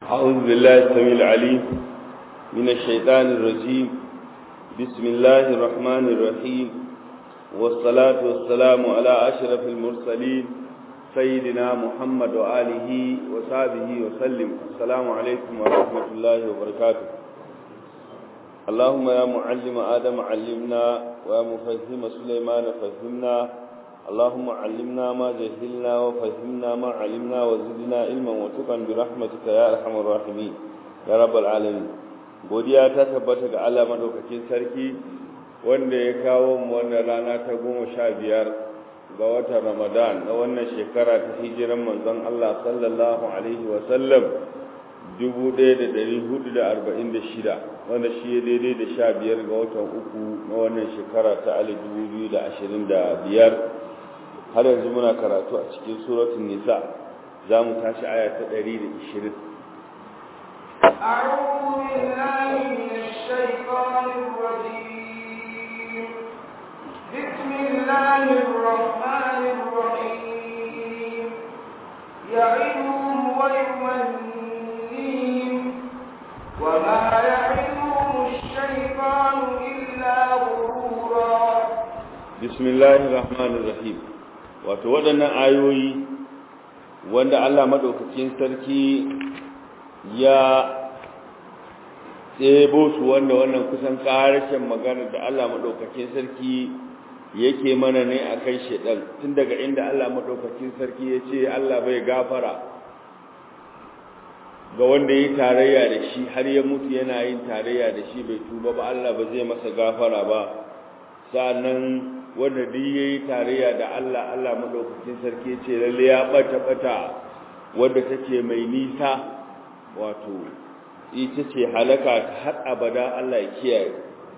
أعوذ بالله السميع العليم من الشيطان الرجيم بسم الله الرحمن الرحيم والصلاة والسلام على أشرف المرسلين سيدنا محمد وآله وصحبه وسلم السلام عليكم ورحمة الله وبركاته اللهم يا معلم آدم علمنا ويا مفهم سليمان فهمنا اللهم علمنا ما جهلنا وفهمنا ما علمنا وزدنا علما وتقا برحمتك يا ارحم الراحمين يا رب العالمين godiya ta tabbata ga Allah madaukakin sarki wanda ya kawo mu wannan rana ta goma sha biyar ga watan Ramadan na wannan shekara ta hijiran manzon Allah sallallahu alaihi wa sallam 1446 wanda shi ya daidai da sha biyar ga watan uku na wannan shekara ta 2025 har yanzu muna karatu a cikin suratul nisa za mu tashi aya ta 120 أعوذ بالله من الشيطان الرجيم بسم الله الرحمن الرحيم يعدهم ويمنيهم وما يعدهم الشيطان إلا غرورا بسم الله الرحمن الرحيم wato waɗannan ayoyi wanda Allah maɗaukakin sarki ya tsebo su wanda wannan kusan ƙarashin magana da Allah maɗaukakin sarki yake mana ne a kai shaɗan tun daga inda Allah maɗaukakin sarki ya ce Allah bai gafara ga wanda ya tarayya da shi har ya mutu yana yin tarayya da shi bai tuba ba Allah ba zai masa gafara ba sa'annan wanda duk yayi tarayya da Allah Allah madaukakin sarki ce lalle ya bata bata wanda take mai nisa wato ita ce halaka har abada Allah ya kiyaye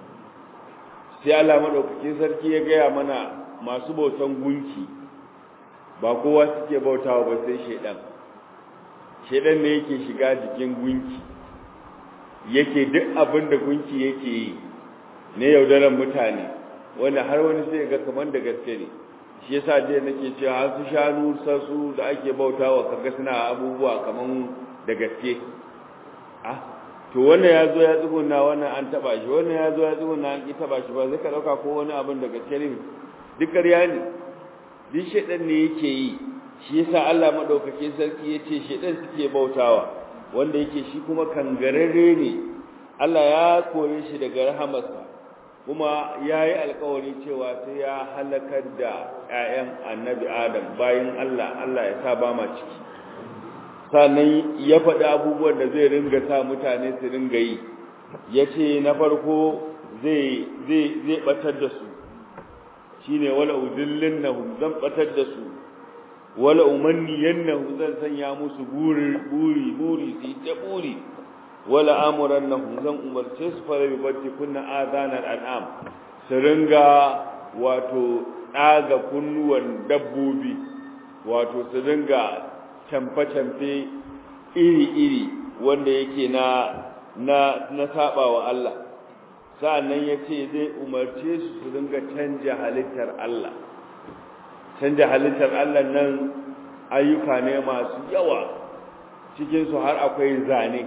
sai Allah madaukakin sarki ya gaya mana masu bautan gunki ba kowa suke bautawa ba sai shedan shedan ne yake shiga jikin gunki yake duk abin da gunki yake yi ne yaudaran mutane wanda har wani sai ga kaman da gaske ne shi yasa je nake cewa har su shanu sasu da ake bautawa kaga suna abubuwa kaman da gaske ah to wannan ya zo ya tsuguna wannan an taba shi wannan ya zo ya tsuguna an ki taba shi ba zai ka dauka ko wani abin da gaske ne duk ƙarya ne duk shedan ne yake yi shi yasa Allah madaukake sarki yace shedan suke bautawa wanda yake shi kuma kangararre ne Allah ya kore shi daga rahamarsa kuma ya yi alkawari cewa sai ya halakar da 'ya'yan annabi adam bayan Allah Allah ya sa ba ma ciki sannan ya faɗi abubuwan da zai ringa sa mutane su ringa yi ya ce na farko zai ɓatar da su shi ne wala udillin na zan ɓatar da su wala umanniyan na zan sanya musu buri buri buri su ta buri wala amuran na zan umarce su fara bibatti kunna azanar al'am su ringa wato ɗaga kunnuwan dabbobi wato su ringa camfe-camfe iri-iri wanda yake na na na saba wa Allah sa'annan ya ce zai umarce su su ringa canja halittar Allah canja halittar Allah nan ayyuka ne masu yawa cikinsu har akwai zane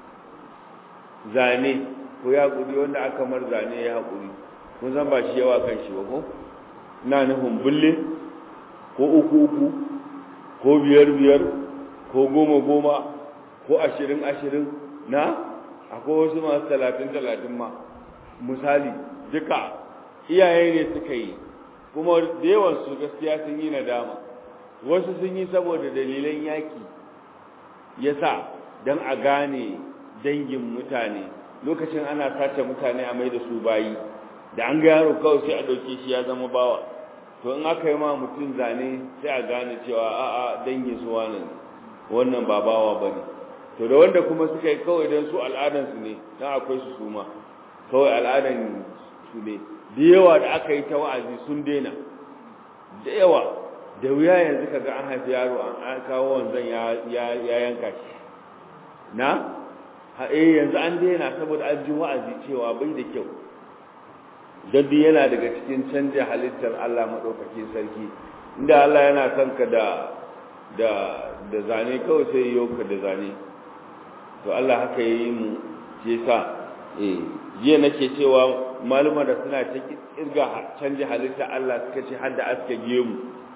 zane ko ya haƙuri wanda aka mar zane ya haƙuri kun san ba shi yawa kan shi ba ko ina nufin bulle ko uku uku ko biyar biyar ko goma goma ko ashirin ashirin na akwai wasu masu talatin talatin ma misali duka iyaye ne suka yi kuma da yawan su gaskiya sun yi nadama wasu sun yi saboda dalilan yaki yasa don a gane dangin mutane lokacin ana sace mutane a mai da su bayi da an ga yaro kawai sai a dauke shi ya zama bawa to in aka yi ma mutum zane sai a gane cewa a'a dangin su wannan wannan ba bawa bane to da wanda kuma suka yi kawai dan su al'adan su ne dan akwai su suma kawai al'adan su ne da yawa da aka yi ta wa'azi sun daina da yawa da wuya yanzu kaga an haifi yaro an kawo wanzan ya yanka shi na eh yanzu an daina saboda an ji wa'azi cewa bai da kyau dan yana daga cikin canja halittar Allah madaukakin sarki inda Allah yana son ka da da da zane kawai sai yau ka da zane to Allah haka yi mu je sa eh jiya nake cewa maluma da suna ta kirga canje halitta Allah suka ce har da aske gemu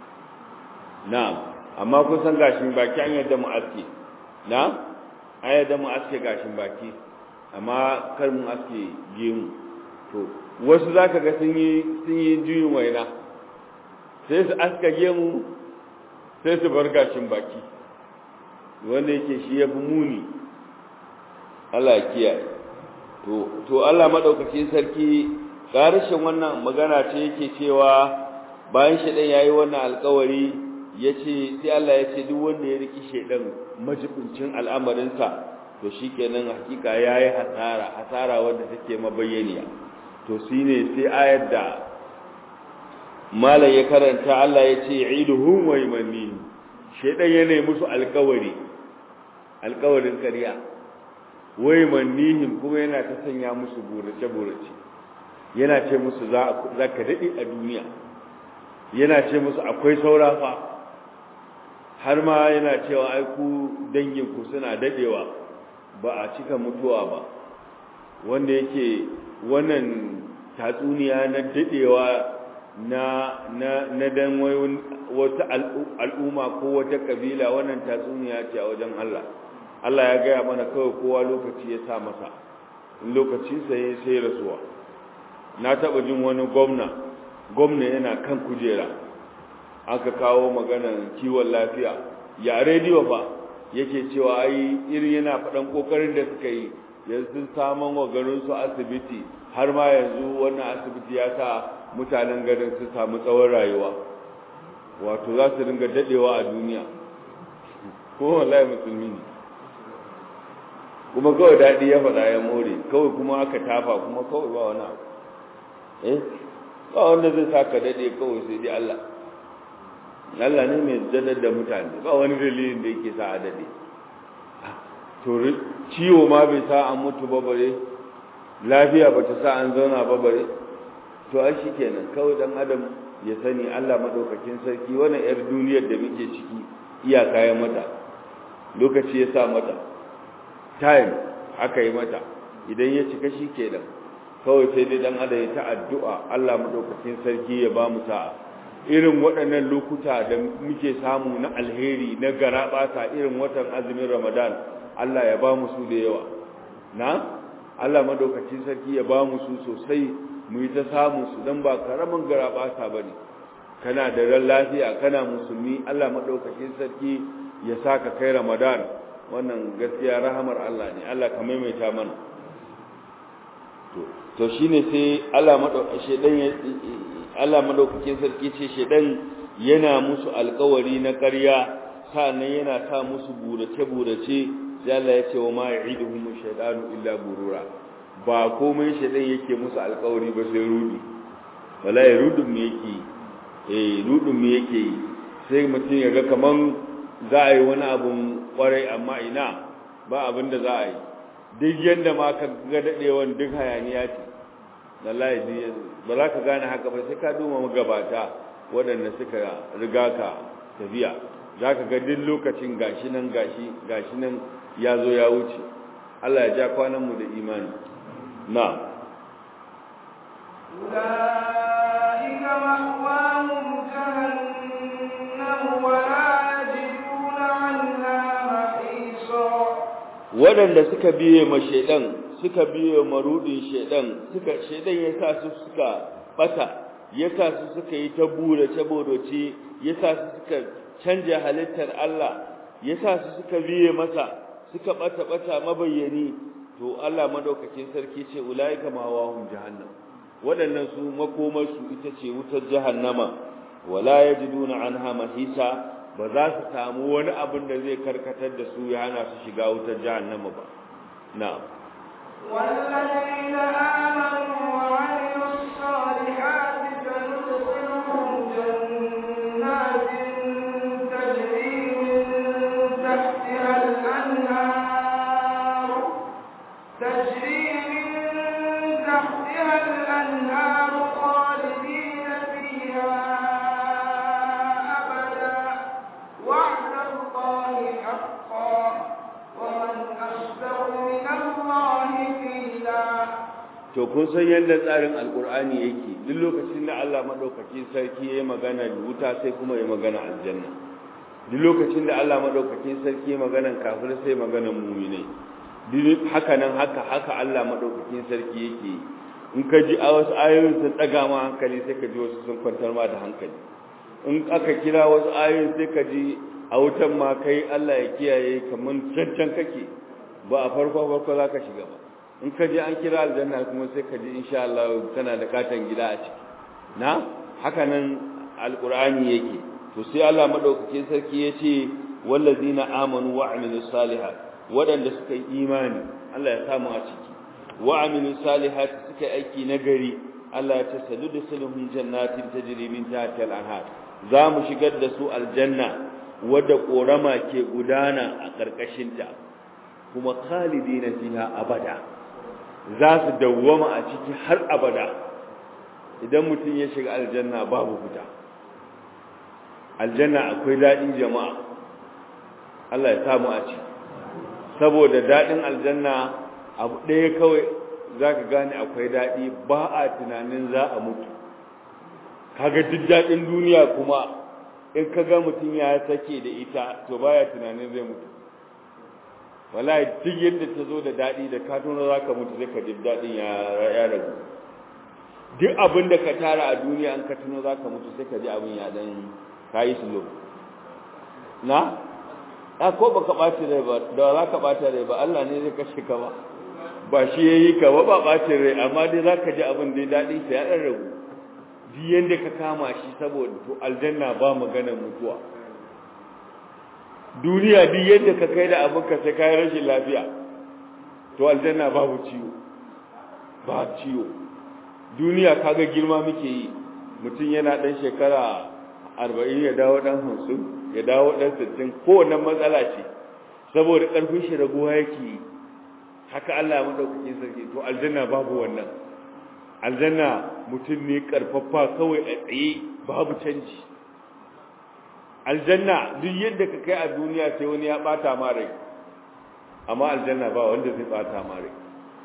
na'am amma kun san gashin baki an yadda mu aske na'am an yadda mu aske gashin baki amma kar mu aske gemu to wasu zaka ga sun yi sun yi juyin waina sai su aska gemu sai su bar gashin baki wanda yake shi ya fi muni Allah kiyaye to to Allah madaukakin sarki garishin wannan magana ce yake cewa bayan shedan yayi wannan alƙawari yace sai Allah yace duk wanda ya riki shedan majibincin al'amarinsa to shikenan hakika yayi hasara hasara wanda take mabayyaniya to shine sai ayar da malai ya karanta Allah yace iduhum wa yamannihim shedan yana musu alƙawari alƙawarin ƙarya wai mannihim kuma yana ta sanya musu burace-burace yana ce musu za ka daɗe a duniya yana ce musu akwai saura fa har ma yana cewa aiku danginku suna daɗewa ba a cika mutuwa ba wanda yake wannan tatsuniya na daɗewa na na na dan wata al'umma ko wata kabila wannan tatsuniya ce a wajen Allah Allah ya gaya mana kawai kowa lokaci ya sa masa in lokaci sai sai rasuwa na taba jin wani gwamna gwamna yana kan kujera aka kawo maganar kiwon lafiya ya rediyo fa yake cewa ai irin yana faɗan kokarin da suka yi yanzu saman wa garin su asibiti har ma yanzu wannan asibiti ya sa mutanen garin su samu tsawon rayuwa wato za su dinga dadewa a duniya ko wallahi musulmi ne kuma kawai daɗi ya faɗa ya more kawai kuma aka tafa kuma kawai ba wani abu eh ba wanda zai sa ka daɗe kawai sai dai Allah Allah ne mai dadar da mutane ba wani dalilin da yake sa a daɗe to ciwo ma bai sa an mutu ba bare lafiya ba ta sa an zauna ba bare to ai shi kenan kawai dan adam ya sani Allah madaukakin sarki wannan yar duniyar da muke ciki iyaka ya mata lokaci ya sa mata time aka yi mata idan ya cika shi kenan kawai sai dai dan adam ya ta addu'a Allah madaukakin sarki ya ba mu sa'a irin waɗannan lokuta da muke samu na alheri na garabata irin watan azumin Ramadan Allah ya ba mu su da yawa na Allah madaukakin sarki ya ba mu su sosai mu yi ta samu su dan ba karamin garabata bane kana da ran lafiya kana musulmi Allah madaukakin sarki ya saka kai Ramadan wannan gaskiya rahamar Allah ne Allah ka maimaita mana to to shine sai Allah madaukakin shedan Allah madaukakin sarki ce shedan yana musu alƙawari na ƙarya sannan yana sa musu burace burace sai Allah ya ce wa ma ya'iduhum shaytanu illa burura ba komai shedan yake musu alƙawari ba sai rudi wallahi rudun me yake eh rudun me yake sai mutum ya ga kaman za a yi wani abun kwarai amma ina ba abin da za a yi duk yadda ma ka ga daɗewan duk hayaniya ce wallahi ba za ka gane haka ba sai ka duma magabata waɗanda suka riga ka tafiya za ka ga duk lokacin gashi nan gashi gashi nan ya zo ya wuce Allah ya ja kwananmu da imani na أولئك مأواهم جهنم ولا يجدون عنها محيصا waɗanda suka biye ma shaidan suka biye marudin shaidan suka shaidan ya sa su suka bata ya sa su suka yi ta burace burace ya sa su suka canja halittar Allah ya sa su suka biye masa suka bata bata mabayyani to Allah madaukakin sarki ce ulaika ma wahum jahannam waɗannan su makomar su ita ce wutar jahannama wala yajiduna anha mahisa ba za su samu wani abin da zai karkatar da su ya hana su shiga wutar jahannama ba na'am والذين آمنوا وعملوا الصالحات سندخلهم جنات تجري من تحتها الأنهار تجري من تحتها الأنهار خالدين فيها أبدا وعد الله حقا ومن أصدق to kun san yadda tsarin alkur'ani yake duk lokacin da Allah madaukakin sarki ya yi magana wuta sai kuma ya magana aljanna duk lokacin da Allah madaukakin sarki ya magana kafir sai magana mu'minai duk haka nan haka haka Allah madaukakin sarki yake in ka ji a wasu ayoyin sun daga ma hankali sai ka ji wasu sun kwantar ma da hankali in aka kira wasu ayoyin sai ka ji a wutan ma kai Allah ya kiyaye kaman cancan kake ba a farko farko za ka shiga ba in ka je an kira aljanna kuma sai ka ji insha Allah kana da katan gida a ciki na haka nan alqur'ani yake to sai Allah madaukakin sarki yace wallazina amanu wa amilus salihat wadanda suka yi imani Allah ya samu a ciki wa amilus salihat suka aiki nagari Allah ya tasadu da sulhun jannatin tajri min tahtiha al-anhar za mu shigar da su aljanna wadda korama ke gudana a karkashinta kuma khalidina fiha abada za su dawwama a ciki har abada idan mutum ya shiga aljanna babu fita aljanna akwai daɗin jama'a Allah ya samu a ciki saboda daɗin aljanna abu ɗaya kawai za ka gane akwai daɗi ba a tunanin za a mutu kaga duk daɗin duniya kuma in ka ga mutum ya sake da ita to baya tunanin zai mutu wallahi duk yadda ta zo da daɗi da ka tuna za ka mutu sai ka ji daɗin ya ragu duk abin da ka tara a duniya an ka tuno za ka mutu sai ka ji abin ya ɗan ka yi slow na a ko ba ka ɓaci rai ba da za ka ɓata rai ba Allah ne zai kashe ka ba ba shi ya yi ka ba ba ɓacin rai amma dai za ka ji abin da daɗin sa ya ɗan ragu duk yadda ka kama shi saboda to aljanna ba maganar mutuwa duniya duk yadda ka kai da abinka sai kayi rashin lafiya to aljanna babu ciwo ba ciwo duniya kaga girma muke yi mutum yana dan shekara arba'in ya dawo dan hamsin ya dawo dan sittin kowanne matsala ce saboda ƙarfin shi raguwa yake yi haka Allah ya maɗaukaki sarki to aljanna babu wannan aljanna mutum ne ƙarfafa kawai a tsaye babu canji aljanna duk yadda ka kai a duniya sai wani ya bata ma rai amma aljanna ba wanda zai bata ma rai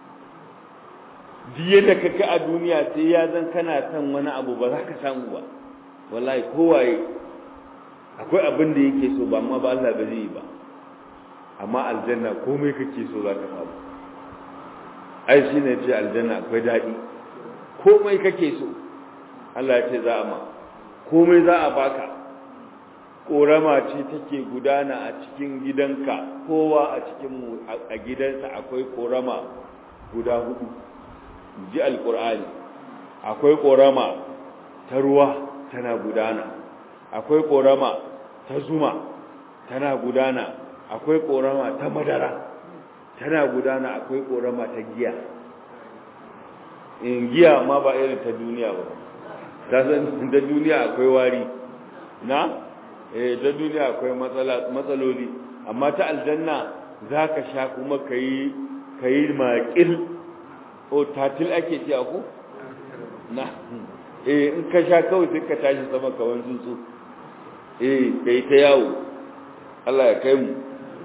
duk yadda ka kai a duniya sai ya zan kana son wani abu ba za ka samu ba wallahi kowaye akwai abin da yake so ba amma ba Allah ba zai yi ba amma aljanna komai kake so za ka samu ai shi ne ce aljanna akwai daɗi komai kake so Allah ya ce za a ma komai za a baka ƙorama ce take gudana a cikin gidanka kowa a cikin a gidansa akwai ƙorama guda hudu ji alƙur'ani akwai ƙorama ta ruwa tana gudana akwai ƙorama ta zuma tana gudana akwai ƙorama ta madara tana gudana akwai ƙorama ta giya in giya ma ba irin ta duniya ba ta san da duniya akwai wari na eh da duniya akwai matsaloli amma ta aljanna za ka sha kuma ka yi ka yi maƙil o tatil ake ce ku na eh in ka sha kawai sai ka tashi sama kawan tsuntsu eh ka yi ta yawo Allah ya kai mu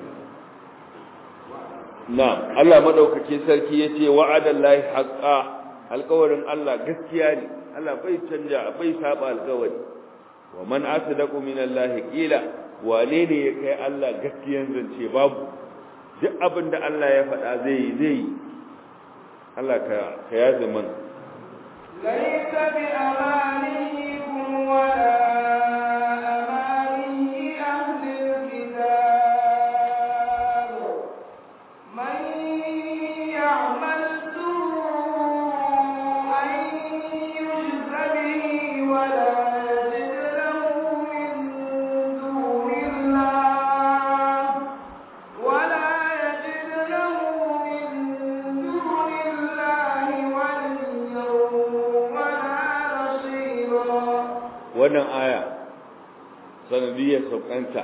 na Allah madaukake sarki ya ce wa'adan lahi haƙa alƙawarin Allah gaskiya ne Allah bai canja bai saba alƙawari wa man asdaqu min Allah qila wane ne ya kai Allah gaskiyan zance babu duk abin da Allah ya faɗa zai yi zai yi Allah ka ka yaze mana laysa bi amanikum wala amani ahli alkitab man ya'mal su'an yujza bihi wala wannan aya sanadiyar saukanta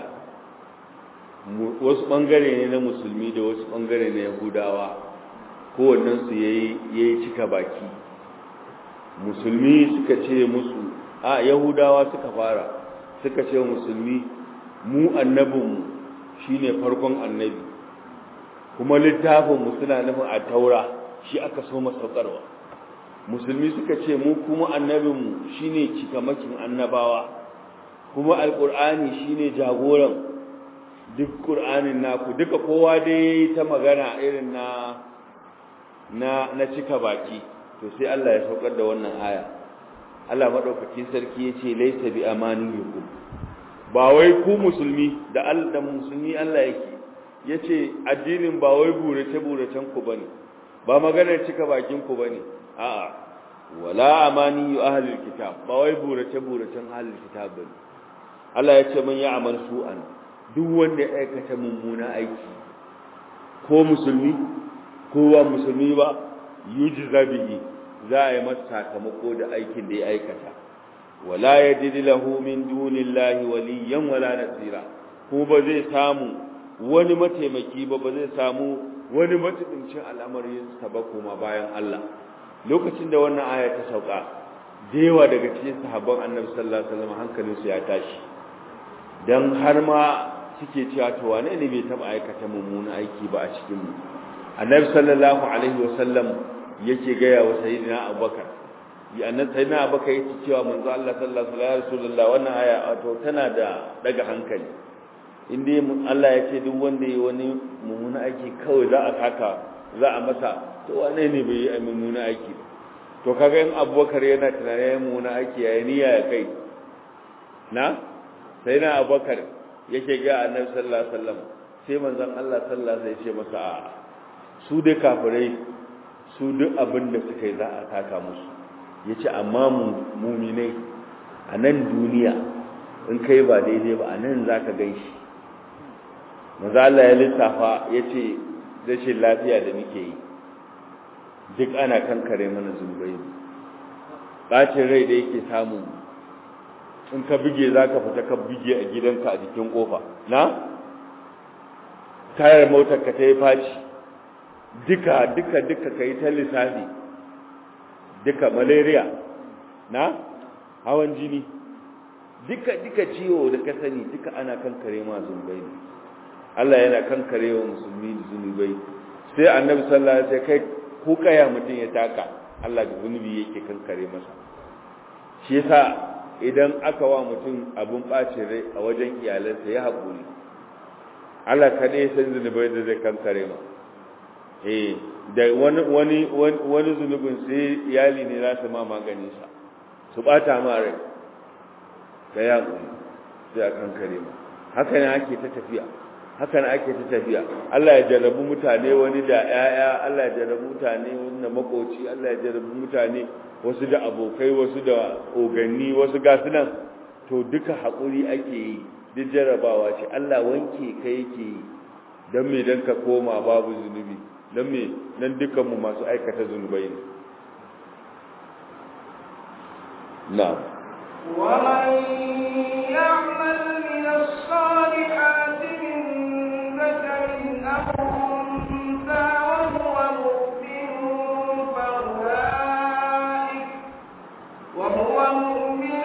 wasu ɓangare ne na musulmi da wasu ɓangare na yahudawa kowannensu ya yi cika baki musulmi suka ce musu a yahudawa suka fara suka ce musulmi mu annabinmu shi ne farkon annabi kuma littafinmu suna nufin a taura shi aka so masaukarwa musulmi suka ce mu kuma annabinmu shine cikamakin annabawa kuma alqur'ani shine jagoran duk qur'anin naku duka kowa dai yayi ta magana irin na na na cika baki to sai Allah ya saukar da wannan aya Allah madaukakin sarki yace laysa bi amaniyikum ba wai ku musulmi da Allah da musulmi Allah yake yace addinin ba wai burace buracen ku bane ba maganar cika bakin ku bane a'a wala amani ahlul kitab ba wai burace buracen ahlul kitab bane Allah yace man ya'mal su'an duk wanda ya aikata mummuna aiki ko musulmi ko ba musulmi ba yujza bihi za a yi masa sakamako da aikin da ya aikata wala yajid lahu min dunillahi waliyan wala nasira ko ba zai samu wani mataimaki ba ba zai samu wani matubincin al'amarin sa ba kuma bayan Allah lokacin da wannan aya ta sauka da yawa daga cikin sahabban Annabi sallallahu alaihi wasallam hankalinsu ya tashi dan har ma suke cewa to wane ne bai taba aikata mummunan aiki ba a cikin mu Annabi sallallahu alaihi wasallam yake gaya wa sayyidina Abubakar ya annabi sayyidina Abubakar yake cewa manzo Allah sallallahu alaihi wasallam wannan aya to tana da daga hankali inda Allah ya ce duk wanda ya wani mummuna aiki kawai za a saka za a masa to wane ne bai yi mummuna aiki ba to kaga in Abubakar yana tunanin mummuna aiki yayin niyya ya kai na sayyidina Abubakar yake ga annabi sallallahu alaihi wasallam sai manzon Allah sallallahu alaihi wasallam ya ce masa a su dai kafirai su duk abin da suka yi za a taka musu ya ce amma muminai a nan duniya in kai ba daidai ba a nan za ka gan shi maza Allah ya lissafa ya ce rashin lafiya da muke yi duk ana kankare mana zunubai ɓacin rai da yake samu in ka bige za ka fita ka bige a gidanka a jikin ƙofa na tayar motar ka ta yi faci duka duka duka kai ta lissafi duka malaria na hawan jini duka duka ciwo da ka sani duka ana kankare ma zunubai ne Allah yana kankare wa musulmi da zunubai sai annabi sallallahu alaihi wasallam kai ko kaya mutum ya taka Allah da zunubi yake kankare masa shi yasa idan aka wa mutum abun bacin rai a wajen iyalansa ya haƙuri Allah kaɗai san zunubai da zai kankare ma eh da wani wani wani zunubin sai iyali ne za su ma maganin sa su bata ma rai da ya sai a kankare ma haka ne ake ta tafiya haka ne ake ta tafiya Allah ya jarrabu mutane wani da ƴaƴa Allah ya jarrabu mutane wani da makoci Allah ya jarrabu mutane wasu da abokai wasu da oganni wasu gasu nan to duka haƙuri ake yi duk jarrabawa ce Allah wanke ka yake yi don me don ka koma babu zunubi don me nan dukanmu masu aikata zunubai ne na ومن يعمل من الصالحات من ذكر أو أنثى وهو مؤمن فأولئك وهو مؤمن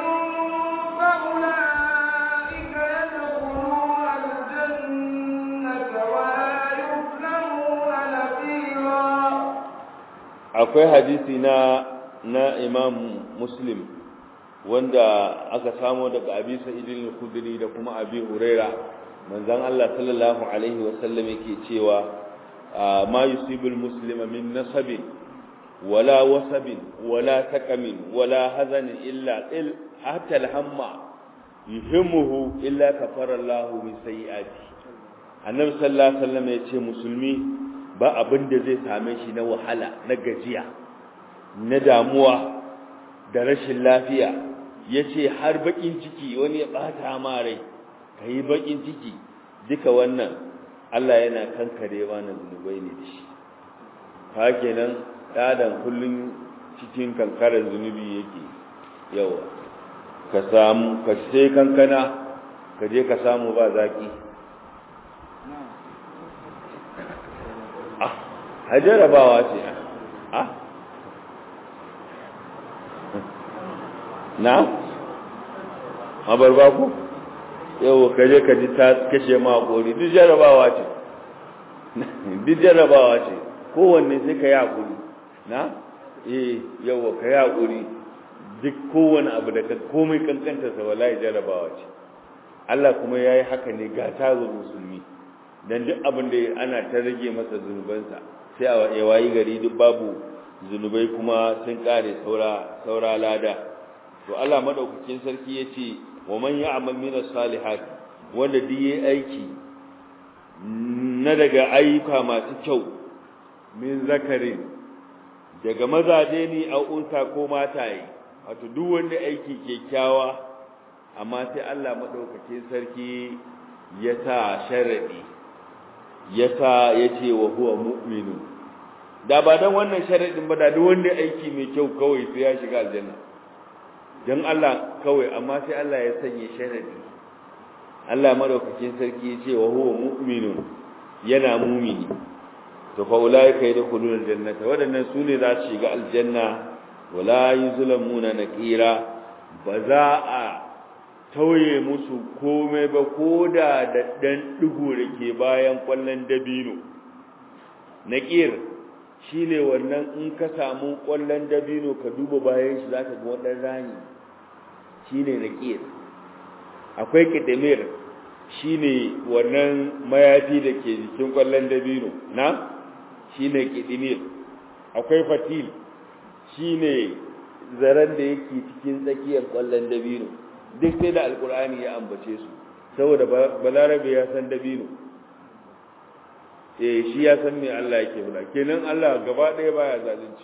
فأولئك يدخلون الجنة ولا يظلمون نقيرا akwai hadisi na na imam muslim wanda aka samo daga abi sa'idin al-khudri da kuma abi huraira manzon Allah sallallahu alaihi wa sallam yake cewa ma yusibul muslima min nasabin wala wasabin wala taqamin wala hazanin illa il hatta al-hamma yuhimmuhu illa kafara Allah min sayyi'ati annabi sallallahu alaihi wasallam yace musulmi ba abin da zai same shi na wahala na gajiya na damuwa da rashin lafiya ya ce har bakin ciki wani ya ɓata ma rai ka yi bakin ciki duka wannan Allah yana kankare mana zunubai ne da shi ka kenan ɗadan kullum cikin kankarar zunubi yake yawa ka samu ka sai kankana ka je ka samu ba zaki a jarabawa ce a na mabarba ku yau kaje ka ji ta kashe ma hakuri duk jarabawa ce duk jarabawa ce kowanne sai ka yi hakuri na eh yawa ka yi haƙuri duk kowane abu da ka komai kankanta sa wallahi jarabawa ce Allah kuma yayi haka ne ga tazo musulmi dan duk abin da ana ta rage masa zunubansa sai a ya wayi gari duk babu zunubai kuma sun kare saura saura lada to Allah madaukakin sarki yace wa man ya'mal min as-salihat wanda duk yayi aiki na daga ayyuka masu kyau min zakarin daga mazaje ne a unsa ko mataye wato duk wanda aiki kyakkyawa amma sai Allah madaukakin sarki ya sa sharadi ya sa yace wa huwa mu'minu da ba dan wannan sharadin ba da duk wanda aiki mai kyau kawai sai ya shiga aljanna dan Allah kawai amma sai Allah ya sanya sharadi Allah madaukakin sarki yace wa huwa mu'minun yana mu'mini to fa ulaika yadkhuluna aljannata wadannan sune za su shiga aljanna wala yuzlamuna naqira ba za a tauye musu komai ba koda da dan digo ke bayan kwallon dabino naqir shine wannan in ka samu kwallon dabino ka duba bayan shi zaka ga wadan rani shine naqir akwai kidimir shine wannan mayafi da ke jikin kwallon dabino na shine kidimir akwai fatil shine zaren da yake cikin tsakiyar kwallon dabino duk sai da alkur'ani ya ambace su saboda balarabe ya san dabino eh shi ya san me Allah yake fada kenan Allah gaba ɗaya baya zalunci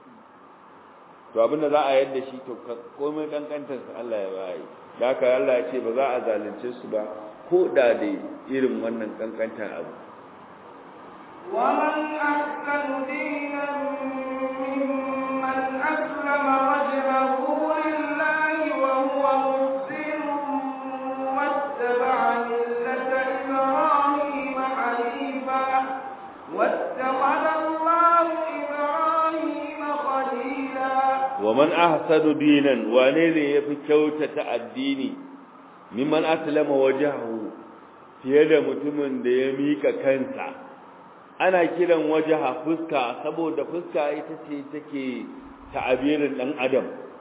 to abinda za a yadda shi to komai kankantar sa Allah ya bayi da haka Allah ya ce ba za a zalunce su ba ko da da irin wannan kankantar abu ومن أحسن دينا ممن أسلم وجهه لله وهو محسن واتبع ملة إبراهيم حنيفا واتخذ الله إبراهيم خليلا ومن أحسن دينا wane yafi kyautata addini mimman aslama wajhahu fiye da mutumin da ya mika kansa ana kiran wajaha fuska saboda fuska ita ce take ta'abirin dan adam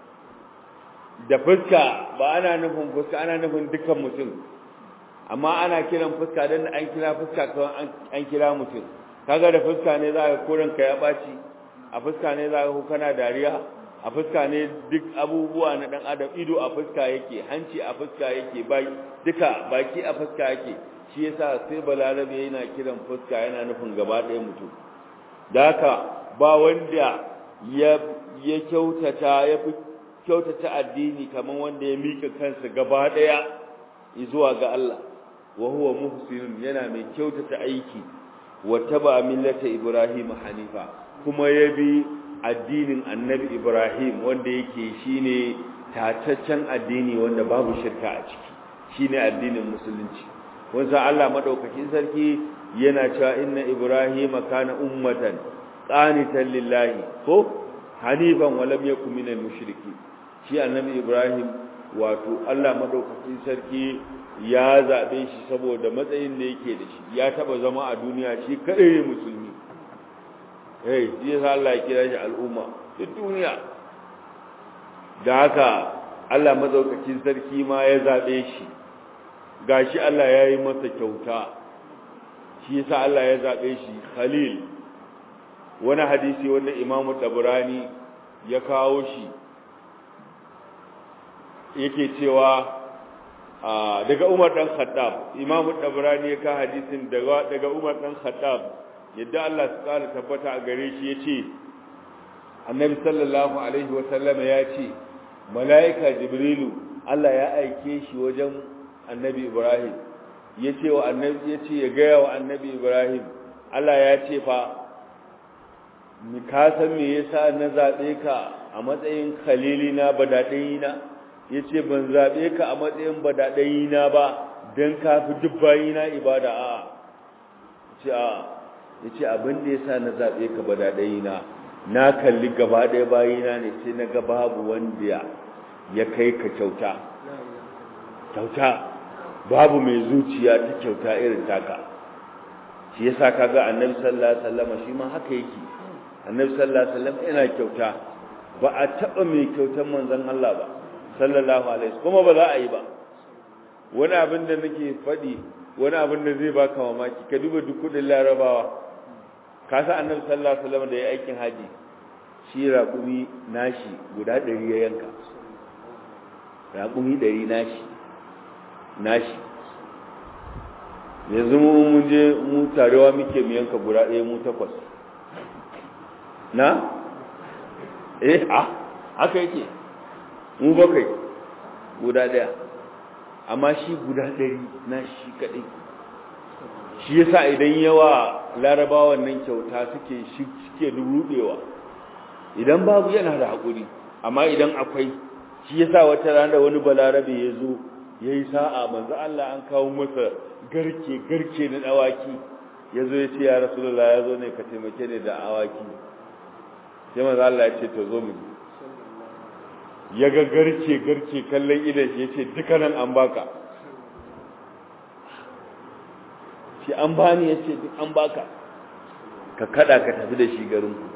da fuska ba ana nufin fuska ana nufin dukkan mutum amma ana kiran fuska dan an kira fuska kawai an kira mutum kaga da fuska ne za ka koran ka ya baci a fuska ne za ka kana dariya a fuska ne duk abubuwa na dan adam ido a fuska yake hanci a fuska yake bai duka baki a fuska yake shi yasa sai balarabe yana kiran fuska yana nufin gaba ɗaya mutum da haka ba wanda ya ya kyautata ya fi kyautata addini kamar wanda ya mika kansa gaba ɗaya zuwa ga Allah wa huwa muhsinun yana mai kyautata aiki wa taba millata ibrahim hanifa kuma ya bi addinin annabi ibrahim wanda yake shine tataccen addini wanda babu shirka a ciki shine addinin musulunci wanda Allah madaukakin sarki yana cewa inna ibrahima kana ummatan qanitan lillahi ko hanifan wa lam yakun minal mushriki shi annabi ibrahim wato Allah madaukakin sarki ya zabe shi saboda matsayin da yake da shi ya taba zama a duniya shi kadai ne musulmi eh shi yasa Allah ya kira shi al'umma duk duniya da haka Allah madaukakin sarki ma ya zabe shi gashi Allah ya yi masa kyauta shi yasa Allah ya zabe shi khalil wani hadisi wanda Imam Tabrani ya kawo shi yake cewa daga Umar dan Khattab Imam Tabrani ya ka hadisin daga daga Umar dan Khattab yadda Allah su kara tabbata a gare shi yace Annabi sallallahu alaihi wa sallama ya ce malaika Jibrilu Allah ya aike shi wajen Annabi Ibrahim yace wa Annabi yace ya ga wa Annabi Ibrahim Allah ya ce fa mi ka san me yasa na zabe ka a matsayin khalilina badadayina yace ban zabe ka a matsayin badadayina ba dan kafi dubbayina ibada a ce a yace abin da yasa na zabe ka badadayina na kalli gaba ɗaya bayina ne sai na ga babu wanda ya kai ka kyauta kyauta babu mai zuciya ta kyauta irin taka shi yasa kaga annabi sallallahu alaihi wasallam shi ma haka yake annabi sallallahu alaihi wasallam yana kyauta ba a taba mai kyautar manzon Allah ba sallallahu alaihi wasallam kuma ba za a yi ba wani abin da nake faɗi wani abin da zai baka mamaki ka duba duk kudin larabawa ka sa annabi sallallahu alaihi wasallam da ya aikin haji shi raƙumi nashi guda ɗari ya yanka raƙumi ɗari nashi nashi yanzu mun je mu tarewa muke mu yanka guda ɗaya mu takwas na eh a haka yake mu bakwai guda ɗaya amma shi guda ɗari na shi kaɗai shi yasa idan yawa larabawan nan kyauta suke suke rubewa idan babu yana da haƙuri amma idan akwai shi yasa wata rana wani balarabe ya zo ya yi sa'a manzo Allah an kawo masa garke garke na dawaki ya zo ya ce ya rasulullah ya zo ne ka taimake ni da awaki sai manzo Allah ya ce to zo mu ya ga garke garke kallon idan shi ya ce dukkanin an baka shi an bani ya ce duk an baka ka kada ka tafi da shi garinku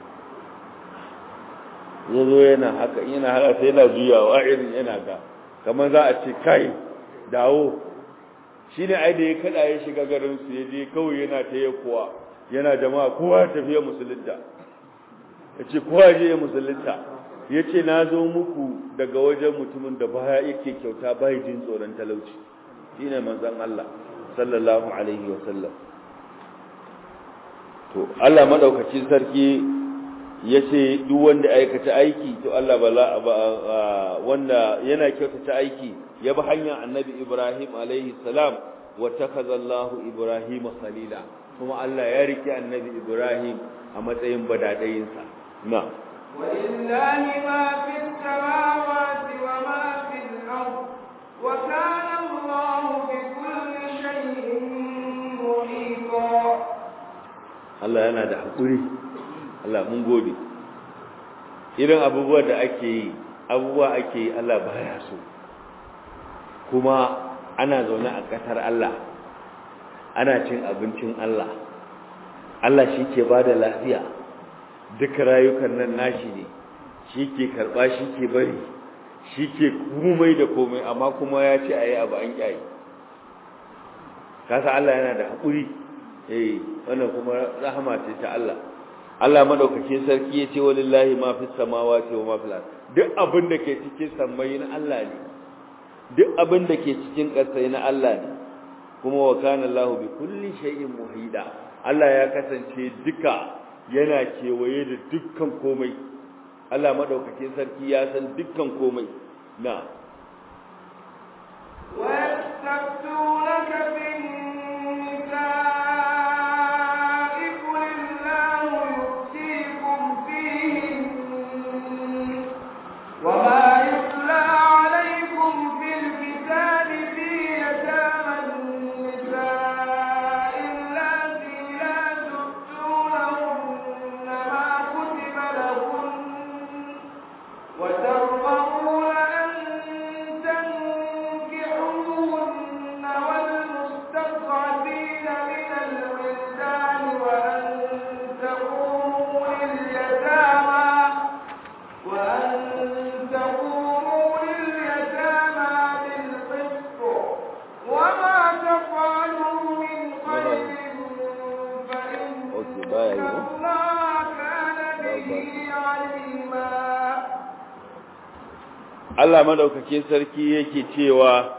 ya zo yana haka yana haka sai yana juyawa irin yana ga kamar za a ce kai dawo shi ne ai da ya kada ya shiga garinsu ya je kawai yana ta yi kuwa yana jama'a kowa ya tafiya musulunta ya ce kowa je ya musulunta ya ce na zo muku daga wajen mutumin da baya yake kyauta bai jin tsoron talauci shi ne manzan Allah sallallahu alaihi wasallam to Allah maɗaukacin sarki ya ce duk wanda aikata aiki to Allah bala wanda yana kyautata aiki ya bi hanyar annabi Ibrahim alaihi salam wa takaza Allah Ibrahim khalila kuma Allah ya rike annabi Ibrahim a matsayin badadayinsa na ولله ما في السماوات وما في الأرض وكان الله بكل شيء محيطا Allah yana da haƙuri Allah mun gode irin abubuwa da ake yi abubuwa ake yi Allah baya so kuma ana zaune a ƙasar Allah ana cin abincin Allah Allah shi ke ba da lafiya duk rayukan nan nashi ne shi ke karɓa shi ke bari shi ke komai da komai amma kuma ya ce a yi abu an ƙyayi kasa Allah yana da haƙuri eh wannan kuma rahama ce ta Allah Allah madaukakin sarki yace walillahi ma fis samawati wa ma fil ard duk abin da ke cikin sammai na Allah ne duk abin da ke cikin ƙasai na Allah ne kuma wa kana Allahu bi kulli shay'in muhida Allah ya kasance duka yana kewaye da dukkan komai Allah madaukakin sarki ya san dukkan komai na ويستفتونك في النساء قل الله يفتيكم فيهن وما يتلى عليكم في الكتاب في يتامى النساء اللاتي لا تؤتونهن ما كتب لهن وترغبون أن تنكحوهن والمستضعفين من الولدان وأن تقوموا لليتامى وأن تقوموا لليتامى بالقسط وما تفعلوا من خير فإن Okay, bye. الله كان به عليما Allah madaukakin sarki yake cewa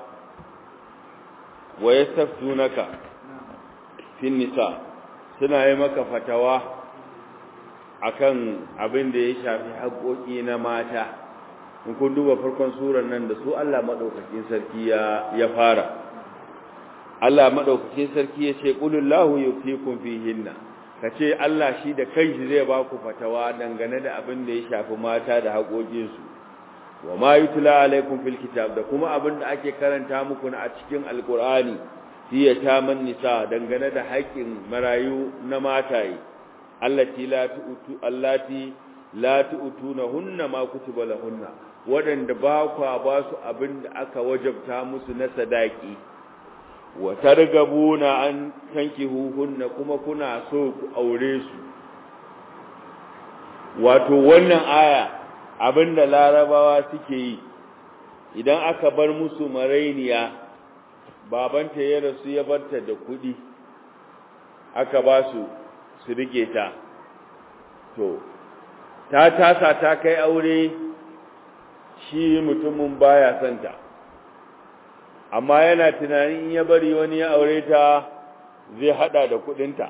wa yastaftunaka fin nisa suna yi maka fatawa akan abin da ya shafi haƙoƙi na mata in kun duba farkon surar nan da su Allah madaukakin sarki ya ya fara Allah madaukakin sarki ya ce qulillahu yufikum fihinna kace Allah shi da kanshi zai ba ku fatawa dangane da abin da ya shafi mata da haƙoƙinsu wa ma yutla alaikum fil kitab da kuma abin da ake karanta muku na a cikin alqur'ani fi yataman nisa dangane da haƙin marayu na mataye allati la tu'tu allati la tu'tunahunna ma kutiba lahunna wadanda ba kwa ba su abin da aka wajabta musu na sadaki wa targabuna an tankihuhunna kuma kuna so ku aure su wato wannan aya abinda larabawa suke yi idan aka bar musu marainiya babanta ya rasu ya barta da kuɗi aka ba su su rike ta to ta tasa ta kai aure shi mutumin baya santa amma yana tunanin in ya bari wani ya aure ta zai hada da kudinta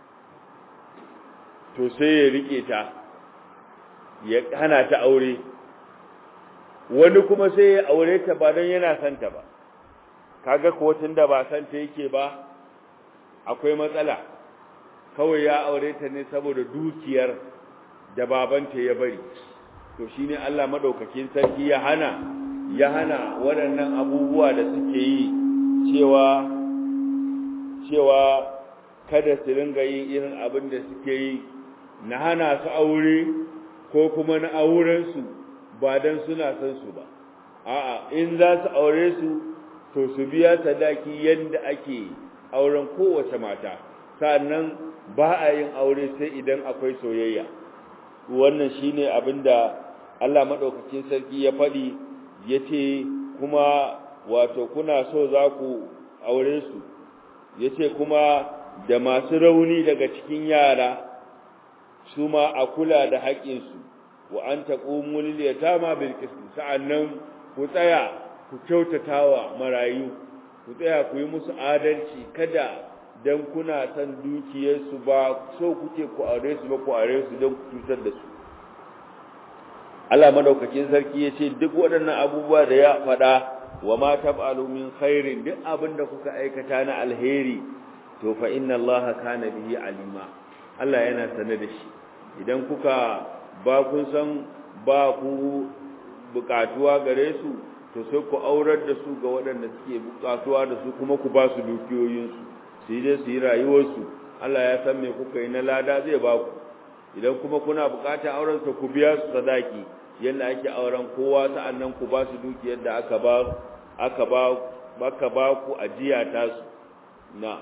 to sai ya rike ta ya hana ta aure wani kuma sai ya aure ta ba don yana santa ba kaga ko da ba santa yake ba akwai matsala kawai ya aure ta ne saboda dukiyar da babanta ya bari to shine Allah madaukakin sarki ya hana ya hana waɗannan abubuwa da suke yi cewa cewa kada su ringa yin irin abin da suke yi na hana su aure ko kuma na auren su ba dan suna son su ba a'a in za su aure su to su biya sadaki yadda ake auren kowace mata sannan ba a yin aure sai idan akwai soyayya wannan shine abinda Allah madaukakin sarki ya faɗi yace kuma wato kuna so za ku aure su yace kuma da masu rauni daga cikin yara su ma a kula da haƙƙinsu wa an taqumu lil yatama bil qist sa'annan ku tsaya ku kyautatawa marayu ku tsaya ku yi musu adalci kada dan kuna san dukiyarsu ba so kuke ku aure su ba ku aure su don ku cutar da su Allah madaukakin sarki ya ce duk waɗannan abubuwa da ya faɗa wa ma tab'alu min khairin duk abin da kuka aikata na alheri to fa inna Allah kana bihi alima Allah yana sane da shi idan kuka ba kun san ba ku bukatuwa gare su to sai ku aurar da su ga waɗanda suke bukatuwa da su kuma ku ba su dukiyoyinsu su yi dai su yi rayuwarsu Allah ya san me kuka yi na lada zai ba ku idan kuma kuna bukatar auren sa ku biya su sadaki yanda ake auren kowa sa'annan ku ba su dukiyar da aka ba aka ba baka ba ku ajiya ta su na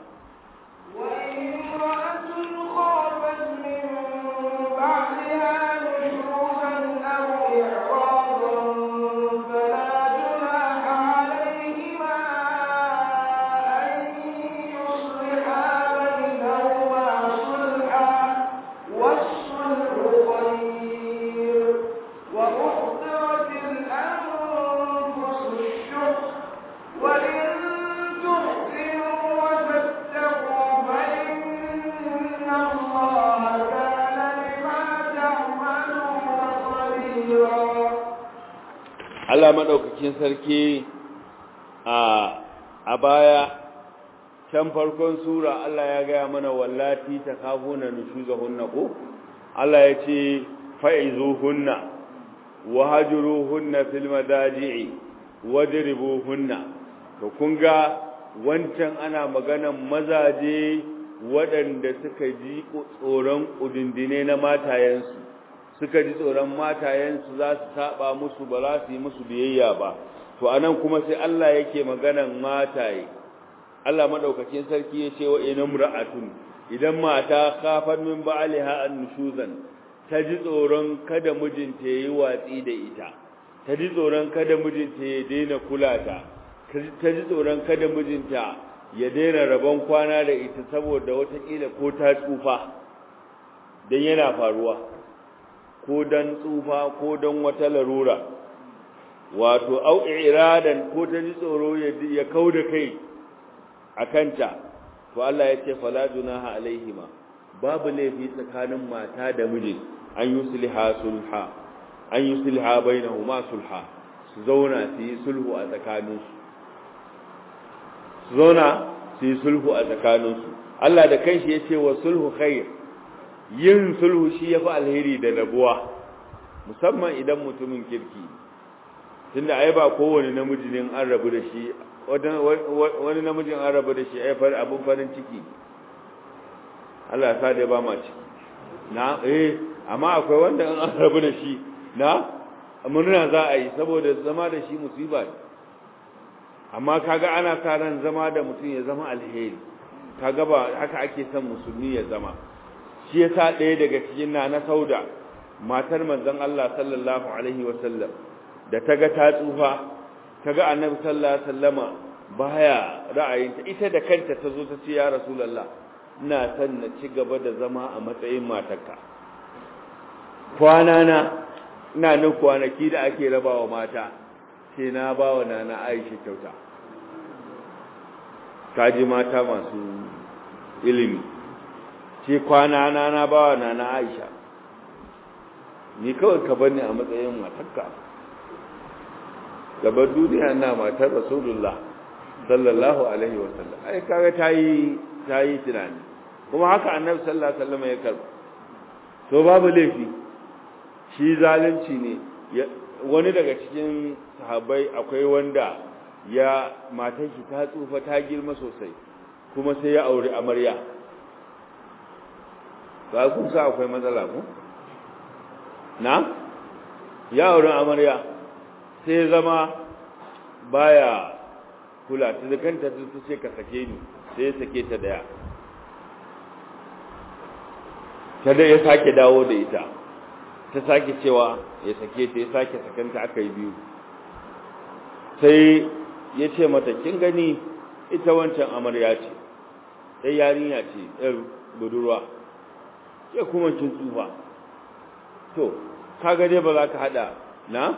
وامرأة خافت من بعدها نشوزا أو إعراضا فلا جناح عليهما أن يصلحا بينهما صلحا والصلح خير وأحضرت الأنفس الشح وإن تحسنوا وتتقوا فإن الله كان بما تعملون خبيرا Allah madaukakin sarki a a baya can farkon sura Allah ya gaya mana wallati takafuna nushuzahunna ko Allah ya ce fa'izuhunna wahjuruhunna fil madaji'i wadribuhunna to kun ga wancan ana maganan mazaje waɗanda suka ji tsoron ƙudindine na matayensu suka ji tsoron matayensu za su saba musu ba za su yi musu biyayya ba to anan kuma sai Allah yake maganan mataye Allah madaukakin sarki ya ce wa inam ra'atun idan mata khafat min ba'liha an nushuzan ta ji tsoron kada mijinta yayi watsi da ita ta ji tsoron kada mijinta ya daina kula ta ta ji tsoron kada mijinta ya daina rabon kwana da ita saboda watakila ko ta tsufa don yana faruwa ko don tsufa ko don wata larura wato au iradan ko ta ji tsoro ya kau da kai a kanta to Allah ya ce fala junaha alaihima babu laifi tsakanin mata da miji an yusliha sulha an yusliha bainahuma sulha su zauna su yi sulhu a tsakaninsu su zauna su yi sulhu a tsakaninsu Allah da kanshi ya ce wa sulhu khair yin sulhu shi ya fi alheri da rabuwa musamman idan mutumin kirki tunda ai ba kowane namiji ne an rabu da shi wani namijin an rabu da shi ai far abin farin ciki Allah ya sa da ba ma ciki na eh amma akwai wanda an rabu da shi na murna za a yi saboda zama da shi musiba ne amma kaga ana sa ran zama da mutum ya zama alheri kaga ba haka ake son musulmi ya zama shi yasa ɗaya daga cikin na na sauda matar manzon Allah sallallahu alaihi wasallam da ta ga ta tsufa ta ga annabi sallallahu alaihi wasallama baya ra'ayinta ita da kanta ta zo ta ce ya rasulullah ina son na ci gaba da zama a matsayin matarka kwana na ina nan kwanaki da ake rabawa mata sai na ba wa nana Aisha kyauta kaji mata masu ilimi ce kwana na na ba wa nana Aisha ni kawai ka bani a matsayin matarka gabar duniya na matar rasulullah sallallahu alaihi wasallam ai kaga tayi tayi tunani kuma haka annabi sallallahu alaihi wasallam ya karba to babu laifi shi zalunci ne wani daga cikin sahabbai akwai wanda ya matar shi ta tsufa ta girma sosai kuma sai ya aure amarya ba kun sa akwai matsala ko na ya aure amarya sai zama baya kula ta da kanta ta ce ka sake ni sai ya sake ta daya ta da ya sake dawo da ita ta sake cewa ya sake ta ya sake sakanta aka yi biyu sai ya ce mata kin gani ita wancan amarya ce ɗai yarinya ce ɗar budurwa ya kuma kin tsufa to kaga dai ba za ka haɗa na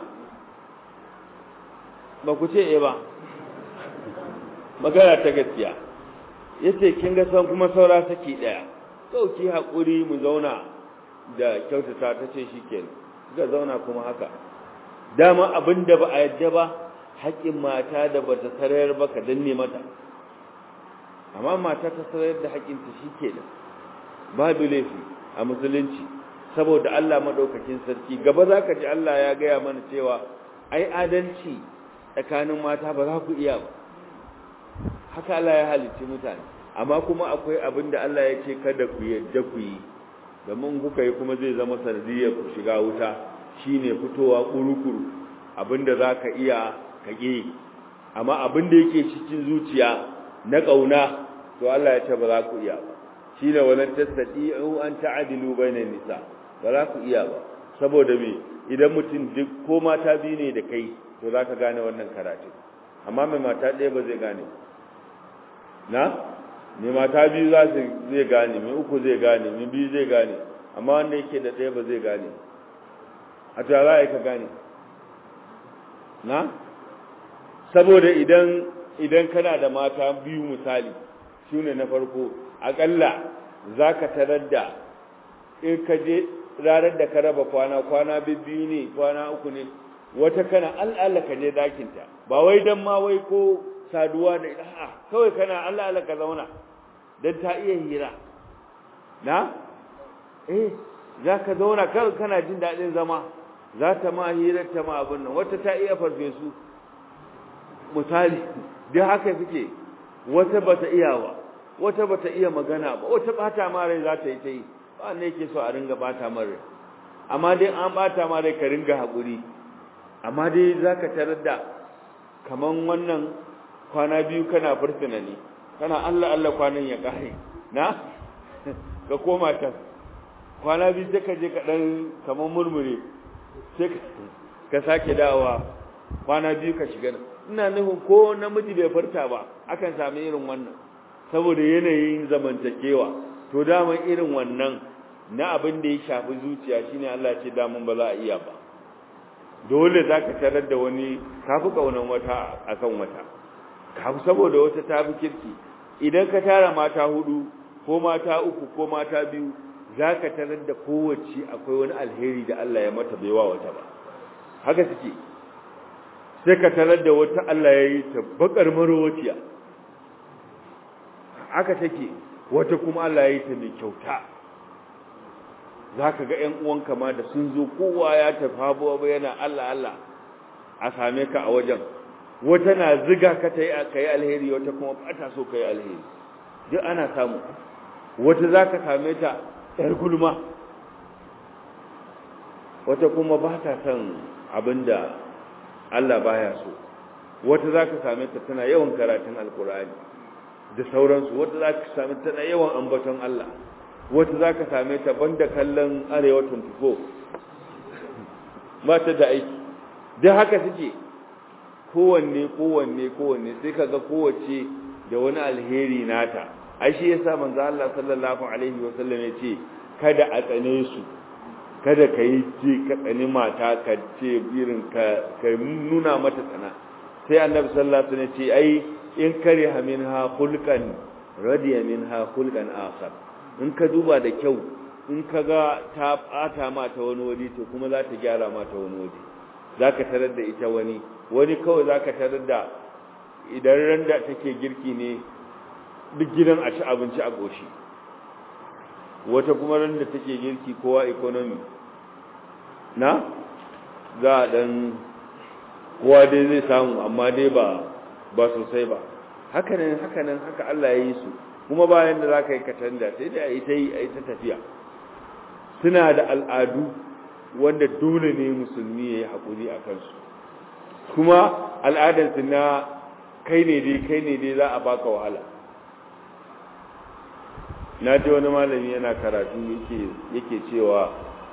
ba ku ce e ba magana ta gaskiya ya ce kin ga san kuma saura saki ɗaya ɗauki haƙuri mu zauna da kyautata ta ce shi ke ga zauna kuma haka dama abin da ba a yadda ba haƙƙin mata da ba ta sarayar ba ka danne mata amma mata ta sarayar da haƙƙinta shi ke da babu laifi a musulunci saboda Allah maɗaukakin sarki gaba za ka ji Allah ya gaya mana cewa ai adalci tsakanin mata ba za ku iya ba haka Allah ya halicci mutane amma kuma akwai abin da Allah ya ce kada ku yadda ku yi domin kuka yi kuma zai zama sanadiyar ku shiga wuta shine fitowa kurukuru abinda za ka iya ka ƙi amma abinda yake cikin zuciya na ƙauna to Allah ya ce ba za ku iya ba shine walan tastati'u an ta'dilu bainan nisa ba za ku iya ba saboda me idan mutum duk ko mata biyu ne da kai to za ka gane wannan karatu amma mai mata ɗaya ba zai gane na mai mata biyu za su zai gane mai uku zai gane mai biyu zai gane amma wanda yake da ɗaya ba zai gane a ta za a yi ka gane na saboda idan idan kana da mata biyu misali shi ne na farko aƙalla za ka tarar da in ka je ranar da ka raba kwana kwana biyu ne kwana uku ne wata kana al'ala ka je dakinta ba wai don ma wai ko saduwa da ita kawai kana al'ala ka zauna don ta iya hira na eh za ka zauna kawai kana jin daɗin zama za ta ma hirar ta ma abin nan wata ta iya farfesu misali duk haka suke wata ba ta iya ba wata ba ta iya magana ba wata bata ma rai za ta yi ta yi ba ne yake so a ringa bata ma rai amma dai an bata ma rai ka ringa haƙuri amma dai za ka tarar da kaman wannan kwana biyu kana fursuna ne kana Allah Allah kwanan ya ƙare na ka koma can kwana biyu sai ka je ka ɗan kaman murmure sai ka sake dawowa kwana biyu ka shiga ina nufin ko namiji bai farta ba akan sami irin wannan saboda yanayin zamantakewa to daman irin wannan na abin da ya shafi zuciya shine Allah ce daman ba za a iya ba dole za ka tarar da wani kafi kaunan wata akan wata kafi saboda wata ta fi kirki idan ka tara mata hudu ko mata uku ko mata biyu za ka tarar da kowace akwai wani alheri da Allah ya mata baiwa wata ba haka suke sai ka tarar da wata Allah ya yi ta bakar marowaciya haka take wata kuma Allah ya yi ta mai kyauta za ka ga 'yan uwanka ma da sun zo kowa ya tafi habuwa yana Allah Allah a same ka a wajen wata na ziga ka ta yi ka yi alheri wata kuma ba ta so ka yi alheri duk ana samu wata za ka same ta ‘yar gulma wata kuma ba ta son abin da Allah baya so wata za ka same ta tana yawan karatun alkur'ani da sauransu wata za ka same tana yawan ambaton Allah wata za ka same ta banda kallon arewa 24 ba ta da aiki duk haka suke kowanne kowanne kowanne sai kaga kowace da wani alheri nata ai shi yasa manzo Allah sallallahu alaihi wasallam ya ce kada a tsane su kada ka yi ce ka tsani mata ka ce irin ka ka nuna mata tsana sai annabi sallallahu alaihi wasallam ya ce ai in kariha minha khulqan radiya minha khulqan akhar in ka duba da kyau in ka ga ta ɓata ma ta wani waje to kuma za ta gyara ma ta wani waje za ka tarar da ita wani wani kawai za ka tarar da idan ran da take girki ne duk gidan a ci abinci a ƙoshi wata kuma ran da take girki kowa economy na za a ɗan kowa dai zai samu amma dai ba ba sosai ba hakanan hakanan haka Allah ya yi su kuma bayan da za ka yi katanda sai da a yi ta yi a yi ta tafiya suna da al'adu wanda dole ne musulmi ya yi haƙuri a kansu kuma al'adarsu na kai ne dai kai ne dai za a baka wahala na ji wani malami yana karatu yake cewa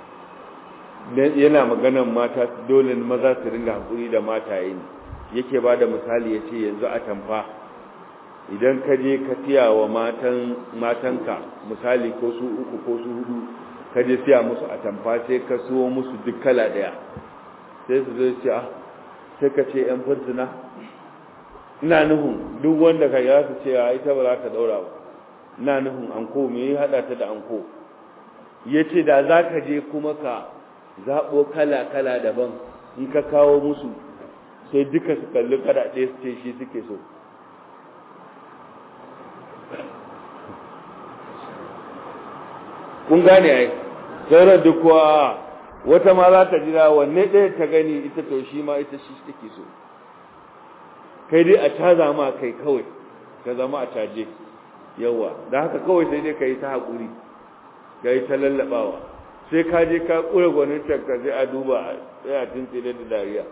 yana maganan mata dole maza su ringa haƙuri da mataye ne yake ba da misali ya ce yanzu a tamfa idan ka je ka siya wa matanka misali ko su uku ko su hudu ka je siya musu a tamfa sai ka siyo musu duk kala daya sai su zai ce ah sai ka ce yan fursuna ina nuhun duk wanda ka ya su ce a ita ba za ta daura ba ina nuhun anko me ya hada ta da anko ya ce da za ka je kuma ka zaɓo kala kala daban in ka kawo musu sai duka su kalli kada ɗaya su ce shi suke so kun gane ai sauran duk kuwa wata ma za ta jira wanne ɗaya ta gani ita to shi ma ita shi take so kai dai a caza ma kai kawai ka zama a caje yawa da haka kawai sai dai ka yi ta haƙuri ka yi ta lallaɓawa sai ka je ka ƙura gwanin ka sai a duba a tsaya tun tsere da dariya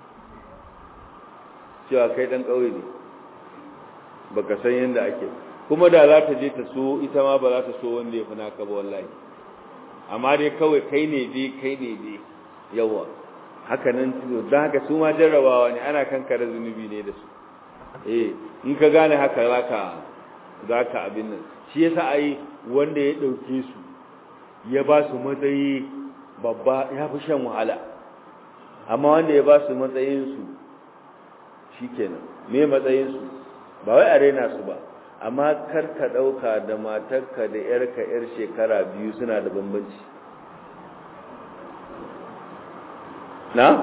cewa kai ɗan ƙauye ne baka san yadda ake kuma da za ta je ta so ita ma ba za ta so wanda ya fi naka ba wallahi amma dai kawai kai ne dai kai ne dai yawa haka nan don haka su ma jarrabawa ne ana kankara zunubi ne da su eh in ka gane haka zaka zaka abin nan shi yasa ai wanda ya dauke su ya ba su matsayi babba ya fi shan wahala amma wanda ya ba su matsayin su shikenan me matsayin su ba wai a raina su ba amma kar ka dauka da matarka da yarka yar shekara biyu suna da bambanci na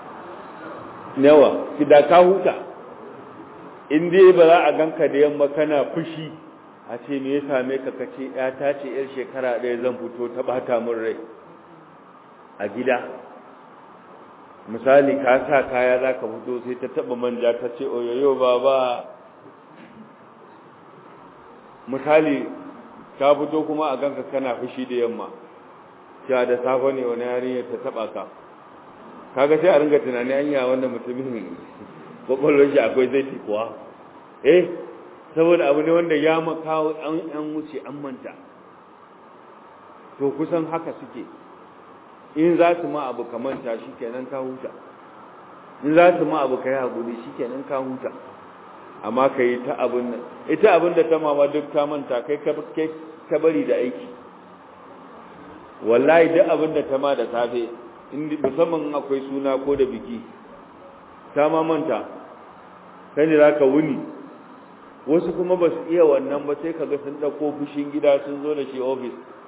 yawa ki da ka huta in dai ba za a ganka da yamma kana fushi a ce me ya same ka kace ya ta ce yar shekara ɗaya zan fito ta bata min rai a gida misali ka sa kaya za ka fito sai ta taba manja ta ce oyoyo baba misali ka fito kuma a ganka kana fushi da yamma cewa da safe ne wani yarinya ta taba ka kaga sai a ringa tunani anya wanda mutumin kwakwalwar shi akwai zai kuwa eh saboda abu ne wanda ya makawo an an wuce an manta to kusan haka suke in za su ma abu ka manta shikenan ka huta in za su ma abu ka yi haƙuri shikenan ka huta amma ka yi ta abin nan ita abin da ta mama duk ta manta kai ka bari da aiki wallahi duk abin da ta ma da safe musamman akwai suna ko da biki ta ma manta kai ne za ka wuni wasu kuma ba su iya wannan ba sai kaga sun ɗauko fushin gida sun zo da shi ofis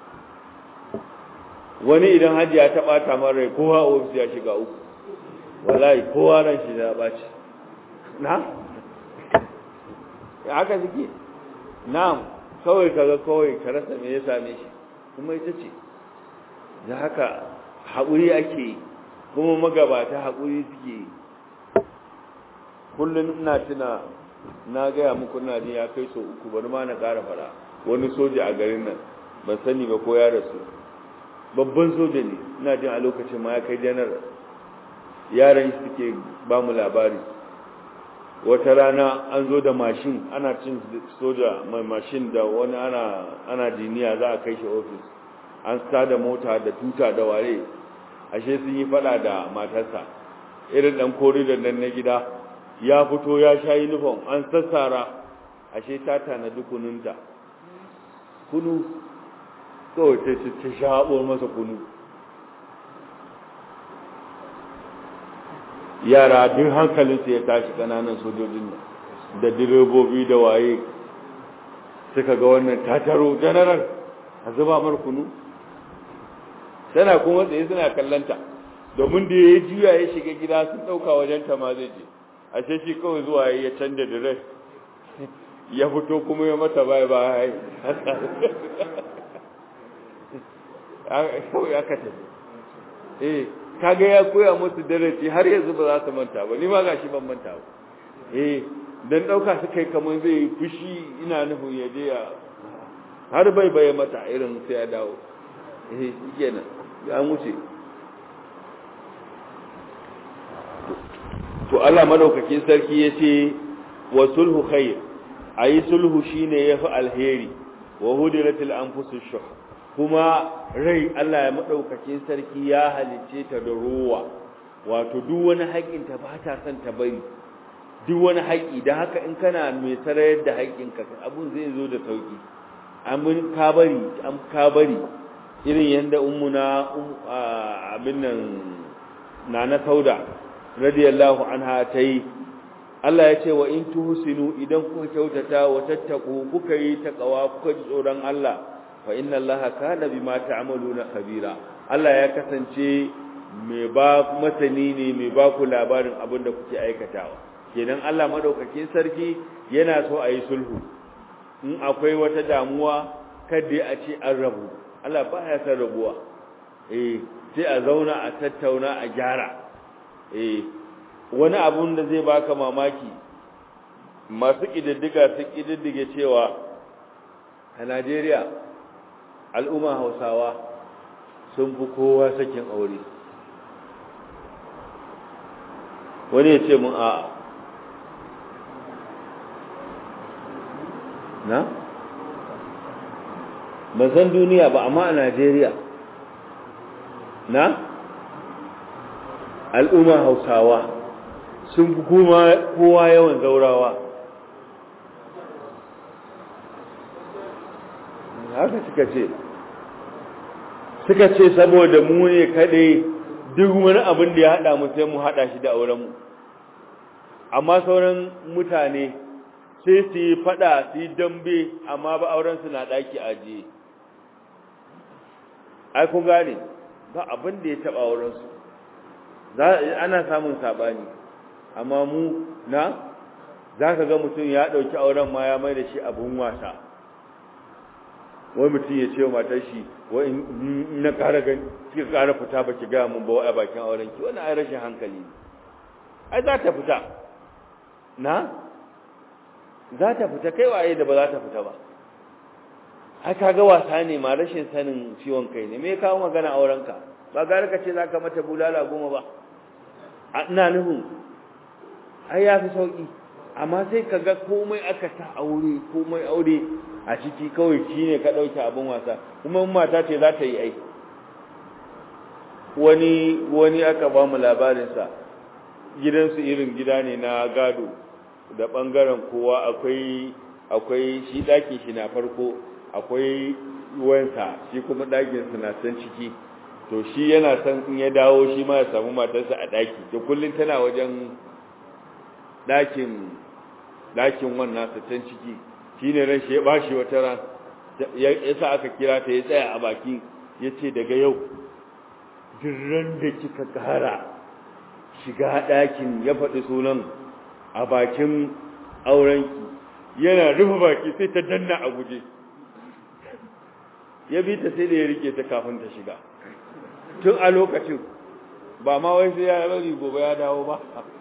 wani idan hajiya ta ɓata man rai kowa ofis ya shiga uku wallahi kowa ran shi ya ɓaci na haka suke na'am kawai kaga kawai ka rasa me ya same shi kuma ita ce da haka haƙuri ake yi kuma magabata haƙuri suke yi kullum ina tuna na gaya muku na jin ya kai so uku bari ma na ƙara fara wani soja a garin nan ban sani ba ko ya rasu babban soja ne ina jin a lokacin ma ya kai janar yaran suke ba mu labari wata rana an zo da mashin ana cin soja mai mashin da wani ana ana jiniya za a kai shi ofis an da mota da tuta da ware ashe sun yi fada da matarsa irin dan koridor nan na gida ya fito ya sha uniform an sassara ashe ta tanadi kununta kunu kawai ta ta shaɓo masa kunu yara duk hankalinsu ya tashi ƙananan sojojin nan da direbobi da waye suka ga wannan tataro general a zuba mar kunu tana kuma tsaye suna kallanta domin da ya juya ya shiga gida sun ɗauka wajen ta ma zai je ashe shi kawai zuwa ya canja direct ya fito kuma ya mata bai bai kawai aka tafi eh kaga ya koya musu darasi har yanzu ba za su manta ba ni ma gashi ban manta ba eh dan dauka su kai kamar zai fushi ina nufin ya je ya har bai bai mata irin sai ya dawo eh kenan ya wuce to Allah madaukakin sarki yace wa sulhu khair ayi sulhu shine yafi alheri wa hudilatil anfusush shuh kuma rai Allah ya madaukakin sarki ya halice ta da ruwa wato duk wani haƙin ta ba ta son ta bari duk wani haƙi da haka in kana mai sarayar da haƙin ka abun zai zo da sauki amin ka bari am ka bari irin yanda ummuna abin nan nana sauda radiyallahu anha tayi Allah ya ce wa in tuhsinu idan kuka kyautata wa tattaku kuka yi takawa kuka ji tsoron Allah fa inna allaha kana bima ta'maluna khabira Allah ya kasance mai ba masani ne mai ba ku labarin abin da kuke aikatawa kenan Allah madaukakin sarki yana so a yi sulhu in akwai wata damuwa kada a ce an rabu Allah ba ya san rabuwa eh sai a zauna a tattauna a gyara eh wani abun da zai baka mamaki masu kididdiga su kididdige cewa a Najeriya al'umma hausawa sun fi kowa sakin aure wani ya ce mun a na? ban san duniya ba amma a najeriya na? al'umma hausawa sun fi kowa yawan zaurawa haka suka ce suka ce saboda mu ne kadai duk wani abin da ya hada mu sai mu hada shi da auren mu amma sauran mutane sai su yi fada su yi dambe amma ba auren su na daki ajiye ai kun gane ba abin da ya taba auren su ana samun sabani amma mu na zaka ga mutum ya dauki auren ma ya mai da shi abun wasa wai mutum ya ce wa matar shi wai in na ƙara gani kika ƙara fita ba ki gaya mun ba wai a bakin auren ki wannan ai rashin hankali ne ai za ta fita na za ta fita kai waye da ba za ta fita ba ai kaga wasa ne ma rashin sanin ciwon kai ne me ya kawo magana auren ka ba gara ka ce za ka mata bulala goma ba ina nufin ai ya fi sauki amma sai ka ga komai aka ta aure komai aure a ciki kawai shi ne ka ɗauke abin wasa kuma mata ce za ta yi aiki wani wani aka ba mu labarinsa gidansu irin gida ne na gado da ɓangaren kowa akwai akwai shi ɗakin shi na farko akwai wansa shi kuma ɗakinsa na san ciki to shi yana san in ya dawo shi ma ya samu matarsa a ɗaki to kullum tana wajen ɗakin ɗakin wannan sa can ciki shi ne ran shi ya bashi wata ran ya sa aka kira ta ya tsaya a baki ya ce daga yau ran da kika kara shiga ɗakin ya faɗi sunan a bakin aurenki yana rufe baki sai ta danna a guje ya bi ta sai da ya rike ta kafin ta shiga tun a lokacin ba ma wai sai ya bari gobe ya dawo ba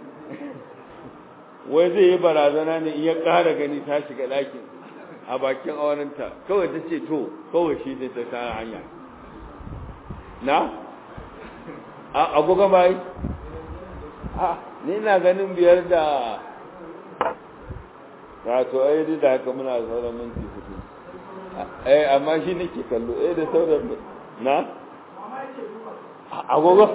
wai zai yi barazana ne in ya ƙara gani ta shiga ɗakin a bakin aurenta kawai ta ce to kawai shi ne ta kara hanya na? a agogon bayi? a ni na ganin biyar da wato ai duk da haka muna sauran minti hudu eh amma shi nake kallo eh da sauran na? agogo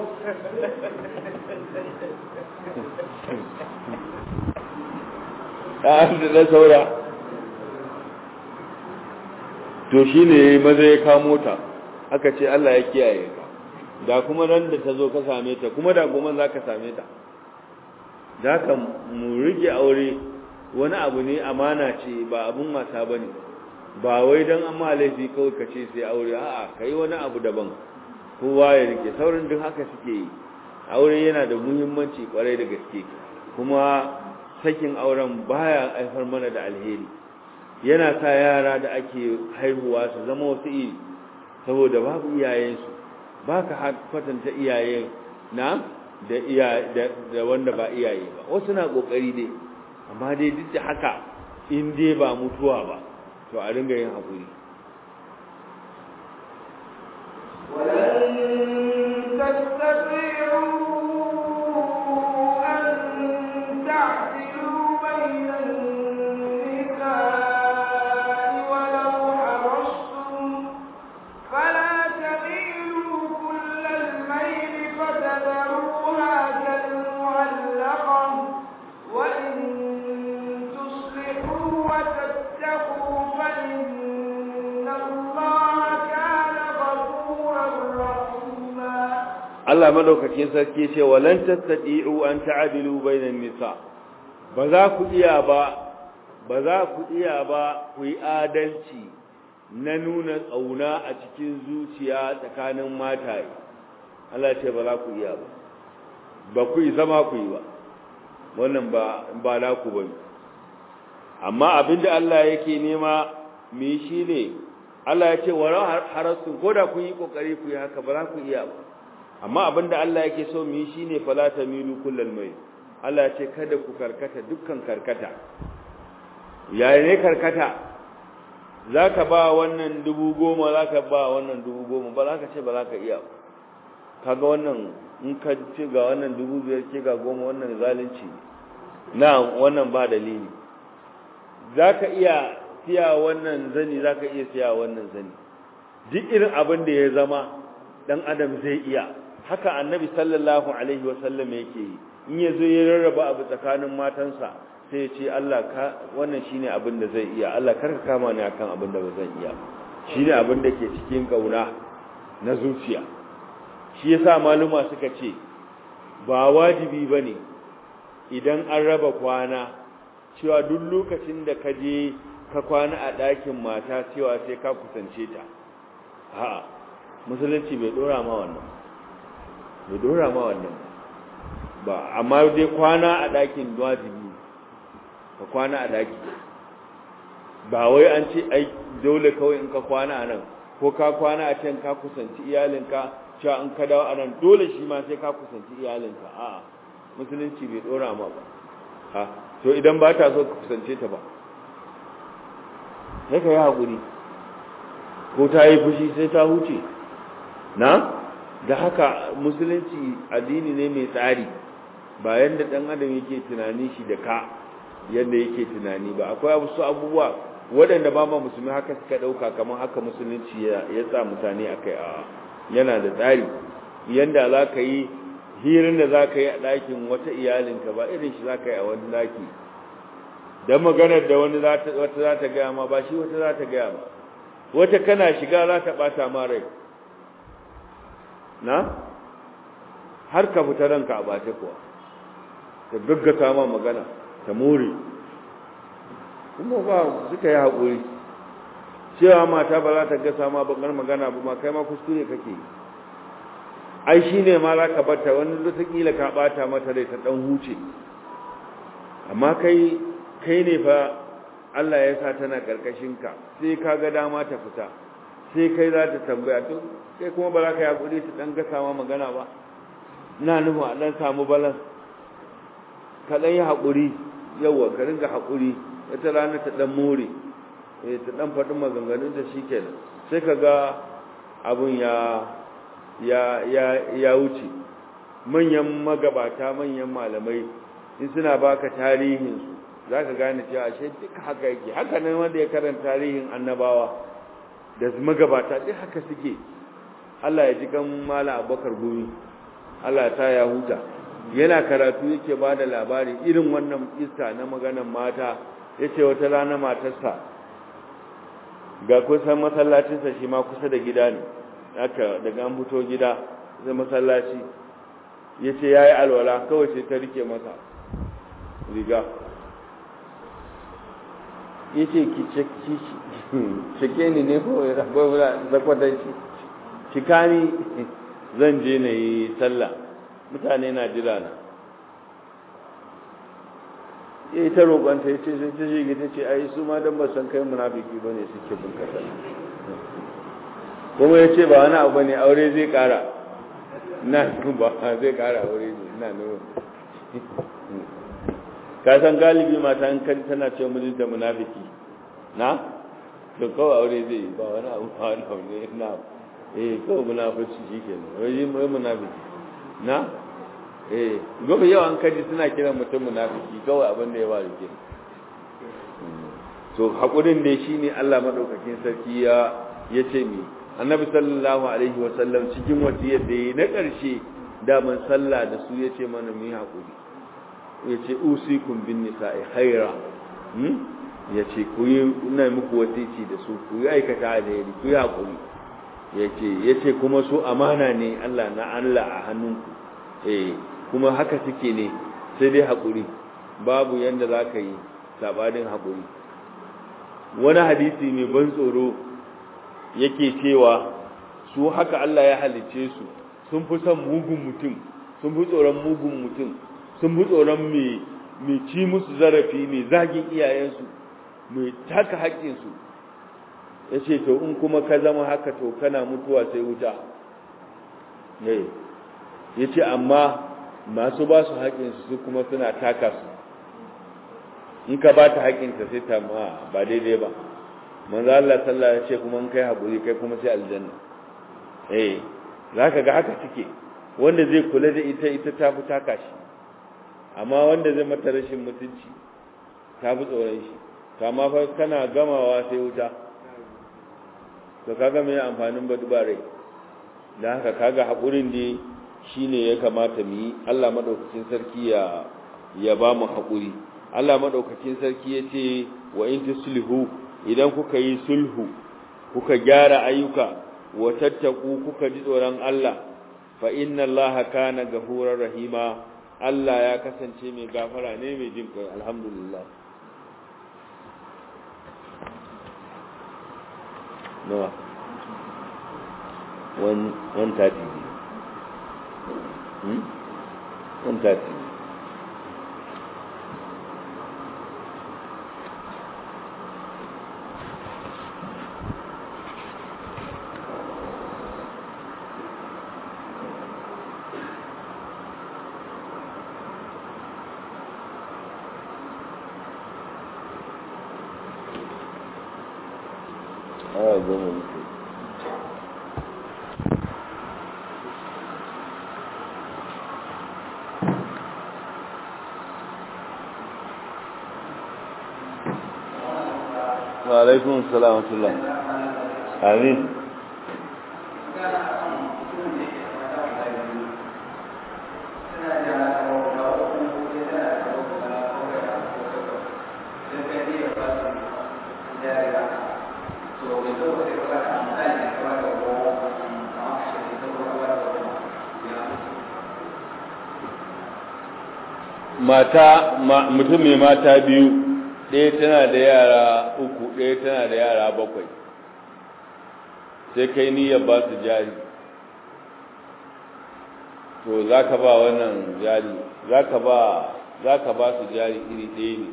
da na saura to shi ne maza ya kamo ta aka ce Allah ya kiyaye ka da kuma nan da ta zo ka same ta kuma da goma za ka same ta da ka mu rike aure wani abu ne amana ce ba abun wasa ba ne ba wai don an ma laifi kawai ka ce sai aure a'a ka yi wani abu daban kowa ya rike saurin duk haka suke yi aure yana da muhimmanci kwarai da gaske kuma sakin auren baya haifar mana da alheri yana sa yara da ake haihuwa su zama wasu iri saboda babu iyayensu ba ka kwatanta iyaye na da iya da wanda ba iyaye ba wasu na kokari dai amma dai duk da haka in dai ba mutuwa ba to a ringa yin haƙuri ولن تستطيعوا أن تعدلوا بين النساء ولو حرصتم فلا تميلوا كل الميل فتذروها كالمعلقة وإن تصلحوا وتتقوا فإن الله كان غفورا رحيما Allah madaukakin sarki ce walan tastati'u an ta'dilu bainan nisa ba za ku iya ba ba za ku iya ba ku yi adalci na nuna tsauna a cikin zuciya tsakanin mataye Allah ce ba za ku iya ba ba ku yi zama ku yi ba wannan ba ba na ku bane amma abinda Allah yake nema mu yi shine Allah ya ce wa harasun ko da kun yi kokari ku yi haka ba za ku iya ba amma abinda Allah yake so mu yi shine fala tamilu kullal mai Allah ya ce kada ku karkata dukkan karkata yayin ne karkata zaka ba wannan dubu goma zaka ba wannan dubu goma ba zaka ce ba zaka iya kaga wannan in ka ce ga wannan dubu biyar ce ga goma wannan zalunci na wannan ba dalili zaka iya siya wannan zani zaka iya siya wannan zani duk irin abin da ya zama dan adam zai iya haka annabi sallallahu alaihi wasallam yake yi in yazo ya rarraba abu tsakanin matansa sai ya ce Allah ka wannan shine abin da zai iya Allah kar ka kama ni akan abin da ba zan iya shine abin da ke cikin kauna na zuciya shi yasa maluma suka ce ba wajibi bane idan an raba kwana cewa duk lokacin da ka je ka kwana a ɗakin mata cewa sai ka kusance ta a'a musulunci bai dora ma wannan bai dora ma wannan ba amma dai kwana a ɗakin wajibi ka kwana a ɗaki ba wai an ce ai dole kawai in ka kwana a nan ko ka kwana a can ka kusanci iyalinka cewa in ka dawo a nan dole shi ma sai ka kusanci iyalinka a'a musulunci bai dora ma ba ha to idan ba ta so ka kusance ta ba sai ka yi haƙuri ko ta yi fushi sai ta huce na da haka musulunci addini ne mai tsari ba yadda ɗan adam yake tunani shi da ka yadda yake tunani ba akwai wasu abubuwa waɗanda ba ma musulmi haka suka ɗauka kamar haka musulunci ya sa mutane a kai a yana da tsari yadda za ka yi hirin da za ka yi a ɗakin wata iyalinka ba irin shi za ka yi a wani ɗaki don maganar da wani wata za ta gaya ma ba shi wata za ta gaya ma wata kana shiga za ta ɓata ma rai na har ka fita ranka a bace kuwa ta gaggata ma magana ta more kuma ba suka yi haƙuri cewa mata ba za ta gasa ma bakar magana ba ma kai ma kuskure kake ai shi ne ma za ka bata wani lotakila ka ɓata mata rai ta ɗan huce amma kai kai ne fa Allah ya sa tana ƙarƙashinka sai ka ga dama ta fita sai kai za ta tambaya to kai kuma ba za ka yi haƙuri ta ɗan gasa ma magana ba na nufin a ɗan samu balan ka ɗan yi haƙuri yawa ka ringa haƙuri wata rana ta ɗan more ta ɗan faɗin maganganun da shi kenan sai ka ga abin ya ya ya ya wuce manyan magabata manyan malamai in suna baka tarihinsu za ka gane cewa ashe duka haka yake haka nan wanda ya karanta tarihin annabawa da magabata duk haka suke Allah ya ji kan mala abakar gumi Allah ta ya huta yana karatu yake ba da labari irin wannan iska na maganan mata ya ce wata rana matarsa ga kusan masallacinsa shi ma kusa da gida ne aka daga an fito gida zai masallaci ya ce ya yi alwala kawai sai ta rike masa riga ya ce ki cike ni ne ko ya zakwatanci cika ni zan je na yi sallah mutane na jira na ya yi ta roƙonta ya ce sai ta shige ta ce ai su ma don ba san kai munafiki ba ne suke bin kasar kuma ya ce ba wani abu ne aure zai ƙara na ba zai ƙara aure ne na nuna ka san galibi mata in kan tana ce mijinta munafiki na to kawai aure zai yi ba wani abu ba wani abu ne na eh kawai munafici shi ke nan wai mai munafiki na eh gobe yau an kaji suna kiran mutum munafiki kawai abin da ya ware ke to hakurin da shi ne Allah madaukakin sarki ya ya ce mi annabi sallallahu alaihi wasallam cikin wasiyar da yi na ƙarshe daman sallah da su ya ce mana mu yi hakuri ya ce usikum bin nisa'i khaira ya ce ku yi ina muku wasici da su ku yi aikata alheri ku yi hakuri ya ce kuma su amana ne Allah na Allah a hannunku eh kuma haka suke ne sai dai haƙuri babu yadda za ka yi sabanin haƙuri wani hadisi mai ban tsoro yake cewa su haka Allah ya halicce su sun fi son mugun mutum sun fi tsoron mugun mutum sun fi tsoron mai ci musu zarafi mai zagin iyayensu mai taka haƙƙinsu ya ce to in kuma ka zama haka to kana mutuwa sai wuta ya ce amma masu ba su haƙinsu su kuma suna taka su in ka ba ta haƙinta sai ta ma ba daidai ba manzo Allah sallallahu ya ce kuma in kai haƙuri kai kuma sai aljanna eh za ka ga haka suke wanda zai kula da ita ita ta fi taka shi amma wanda zai mata rashin mutunci ta fi tsoron shi to amma fa kana gamawa sai wuta to kaga me amfanin ba dubare dan haka kaga hakurin ne shine ya kamata mu yi Allah madaukakin sarki ya ya ba mu hakuri Allah madaukakin sarki yace wa in tuslihu idan kuka yi sulhu kuka gyara ayyuka wa tattaku kuka ji tsoron Allah fa inna Allah kana gafurar rahima Allah ya kasance mai gafara ne mai jin kai alhamdulillah nawa one one thirty hmm one thirty awa goma muke wa alaikun salamatullah amin mata mutum mai mata biyu ɗaya tana da yara uku ɗaya tana da yara bakwai sai kai niyyar ba su jari to za ka ba wannan jari za ka ba su jari iri ɗaya ne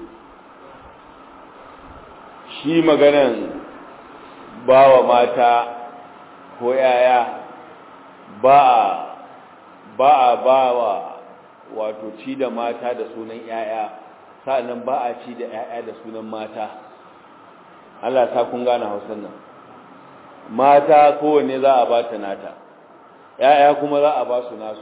shi maganan ba wa mata ko yaya ba a ba a ba wa wato ci da mata da sunan ‘ya'ya sa'annan ba a ci da ‘ya'ya da sunan mata Allah ta kun gane hausan nan mata kowanne za a ba ta nata ‘ya'ya kuma za a ba su nasu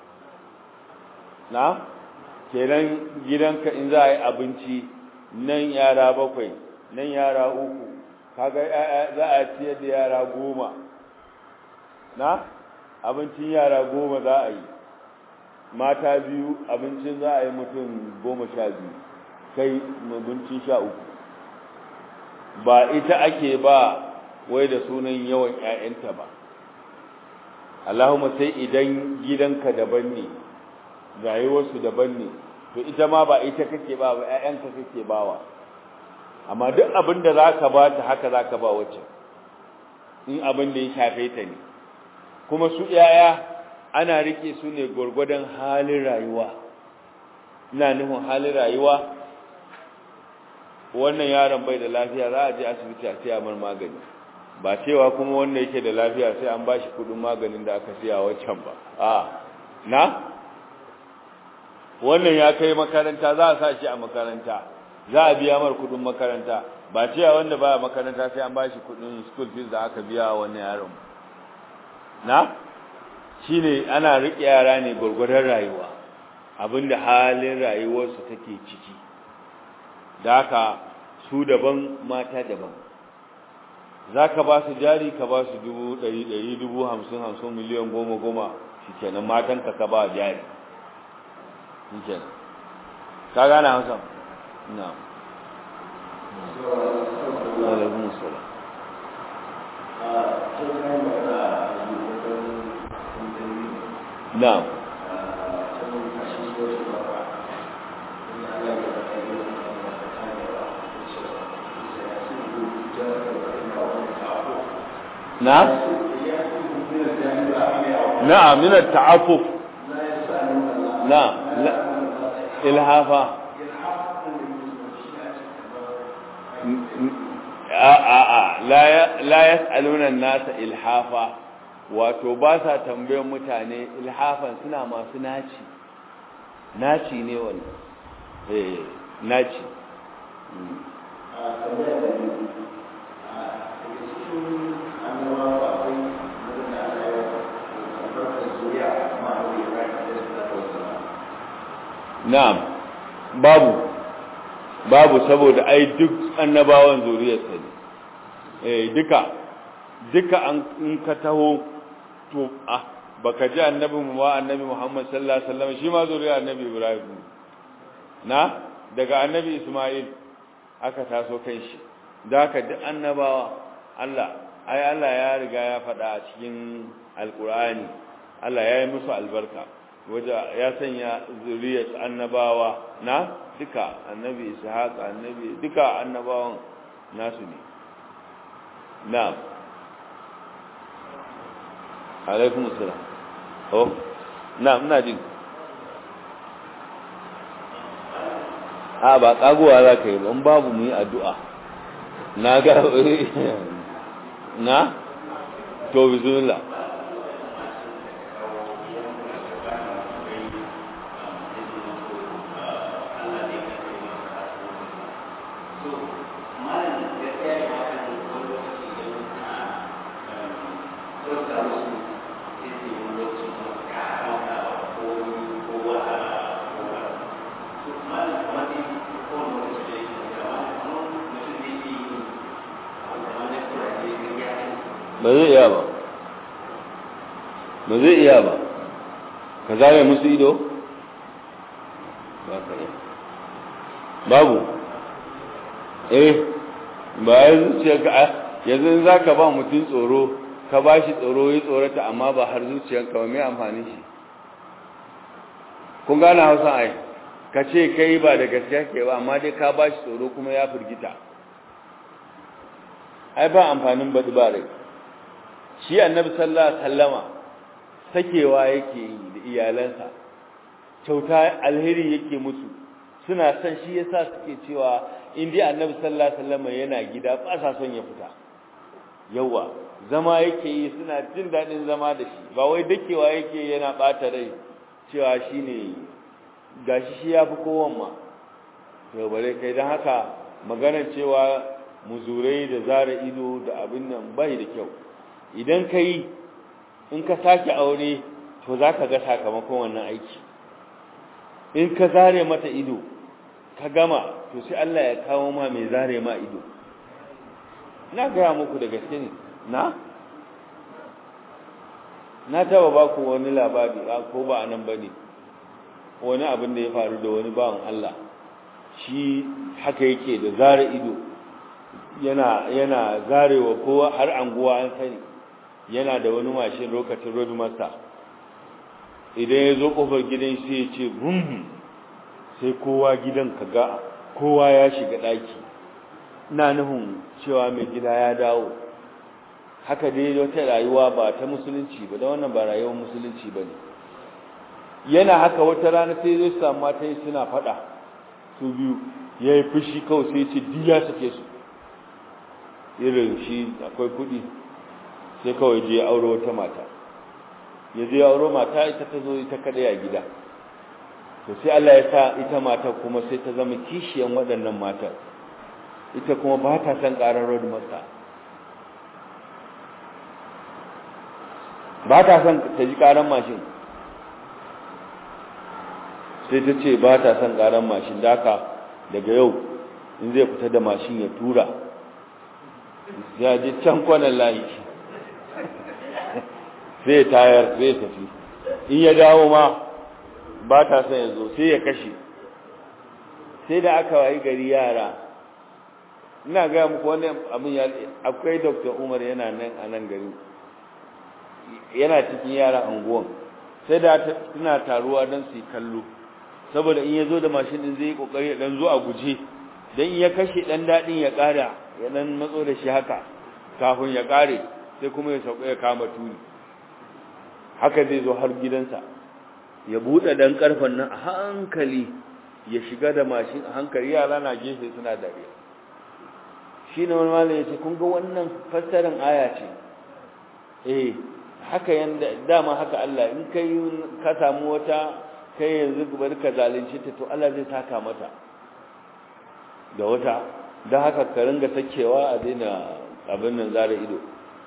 na kenan gidanka in za a yi abinci nan yara bakwai nan yara uku kaga ‘ya'ya za a ciyar da yara goma na abincin yara goma za a yi mata biyu abincin za a yi mutum goma sha biyu kai abincin sha uku ba ita ake ba wai da sunan yawan 'ya'yanta ba Allahumma sai idan gidanka daban ne rayuwarsu daban ne to ita ma ba ita kake ba ba ƴaƴanka kake bawa amma duk abin da zaka ba ta haka zaka ba wacce in abin da ya shafe ta ne kuma su ƴaƴa ana rike su ne gurgurdan halin rayuwa ina nufin halin rayuwa wannan yaron bai da lafiya za a je asibiti a siya mar magani ba cewa kuma wanda yake da lafiya sai an bashi kudin maganin da aka siya wancan ba a na wannan ya kai makaranta za a sa shi a makaranta za a biya mar kudin makaranta ba cewa wanda baya makaranta sai an bashi kudin school fees da aka biya wannan yaron na shine ana rike yara ne gurgurdan rayuwa abinda halin rayuwarsu take ciki da haka su daban mata daban za ka ba su jari ka ba su dubu ɗari ɗari dubu hamsin hamsin miliyan goma goma shi kenan matanka ka ba jari shi kenan ka gane hausa na alaikun salam na'am نعم نعم من التعفف نعم لا إلهافا la yas'aluna nasa ilhafa wato ba sa tambayar mutane ilhafan suna masu naci naci ne wannan eh naci na'am babu babu saboda ai duk annabawan zuriyarsa ne eh duka duka an in ka taho to ah baka ji annabi mu ba annabi Muhammad sallallahu alaihi wasallam shi ma zuriyar annabi Ibrahim na daga annabi Isma'il aka taso kan shi da haka duk annabawa Allah ai Allah ya riga ya faɗa a cikin alkur'ani Allah ya yi musu albarka waje ya sanya zuriyar annabawa na duka annabi ishaq annabi duka annabawan nasu ne na'am alaikum assalam oh na'am ina jin a ba kagowa za ka yi ba babu mu yi addu'a na ga na to bismillah ba zai iya ba ba zai iya ba ka zame musu ido ba ka yi babu eh ba ya zuciya ka yanzu za ka ba mutum tsoro ka ba shi tsoro ya tsorata amma ba har zuciyarka ba mai amfani shi kun gane hausa ai ka ce kai ba da gaskiya ke ba amma dai ka ba shi tsoro kuma ya firgita ai ba amfanin baɗi ba rai shi annabi sallallahu alaihi wasallama sakewa yake yi da iyalansa kyauta alheri yake musu suna son shi yasa suke cewa in dai annabi sallallahu alaihi wasallama yana gida ba sa son ya fita yawa zama yake yi suna jin dadin zama da shi ba wai dakewa yake yana bata rai cewa shine gashi shi yafi kowan ma to bare kai dan haka maganar cewa muzurai da zara ido da abin nan bai da kyau idan ka yi in ka sake aure to za ka ga sakamakon wannan aiki in ka zare mata ido ka gama to sai Allah ya kawo ma mai zare ma ido na gaya muku da gaske ne na na taba ba ku wani labari ko ba anan bane wani abin da ya faru da wani bawan Allah shi haka yake da zara ido yana yana zarewa kowa har anguwa an sani yana da wani mashin lokacin road master idan ya zo kofar gidan sai ya ce bum sai kowa gidan kaga kowa ya shiga daki ina nufin cewa mai gida ya dawo haka dai wata rayuwa ba ta musulunci ba da wannan ba rayuwar musulunci ba ne yana haka wata rana sai zai samu mata suna fada su biyu ya yi fushi kawai sai ce duk ya sake su irin shi akwai kudi sai kawai je auro wata mata ya je auro mata ita ta zo ita kadai a gida to sai Allah ya sa ita mata kuma sai ta zama kishiyan waɗannan matar ita kuma ba ta son ƙarar road master ba ta son ta ji ƙarar mashin sai ta ce ba ta son ƙarar mashin da haka daga yau in zai fita da mashin ya tura ya je can kwanan layi sai tayar sai tafi in ya dawo ma ba ta son ya zo sai ya kashe sai da aka wayi gari yara ina gaya muku wani abin ya akwai dr umar yana nan a nan gari yana cikin yara anguwan sai da suna taruwa don su yi kallo saboda in ya zo da mashin din zai yi kokari ya dan zo a guje dan in ya kashe dan dadin ya kara ya dan matso da shi haka kafin ya kare sai kuma ya sauka ya kama tuni haka zai zo har gidansa ya bude dan karfan nan a hankali ya shiga da mashin a hankali yara na gefe suna dariya shi ne wani malami ya ce kun ga wannan fassarar aya ce eh haka yanda dama haka Allah in kai ka samu wata kai yanzu bari ka zalunci ta to Allah zai saka mata da wata don haka ka ringa sakewa a daina abin nan zara ido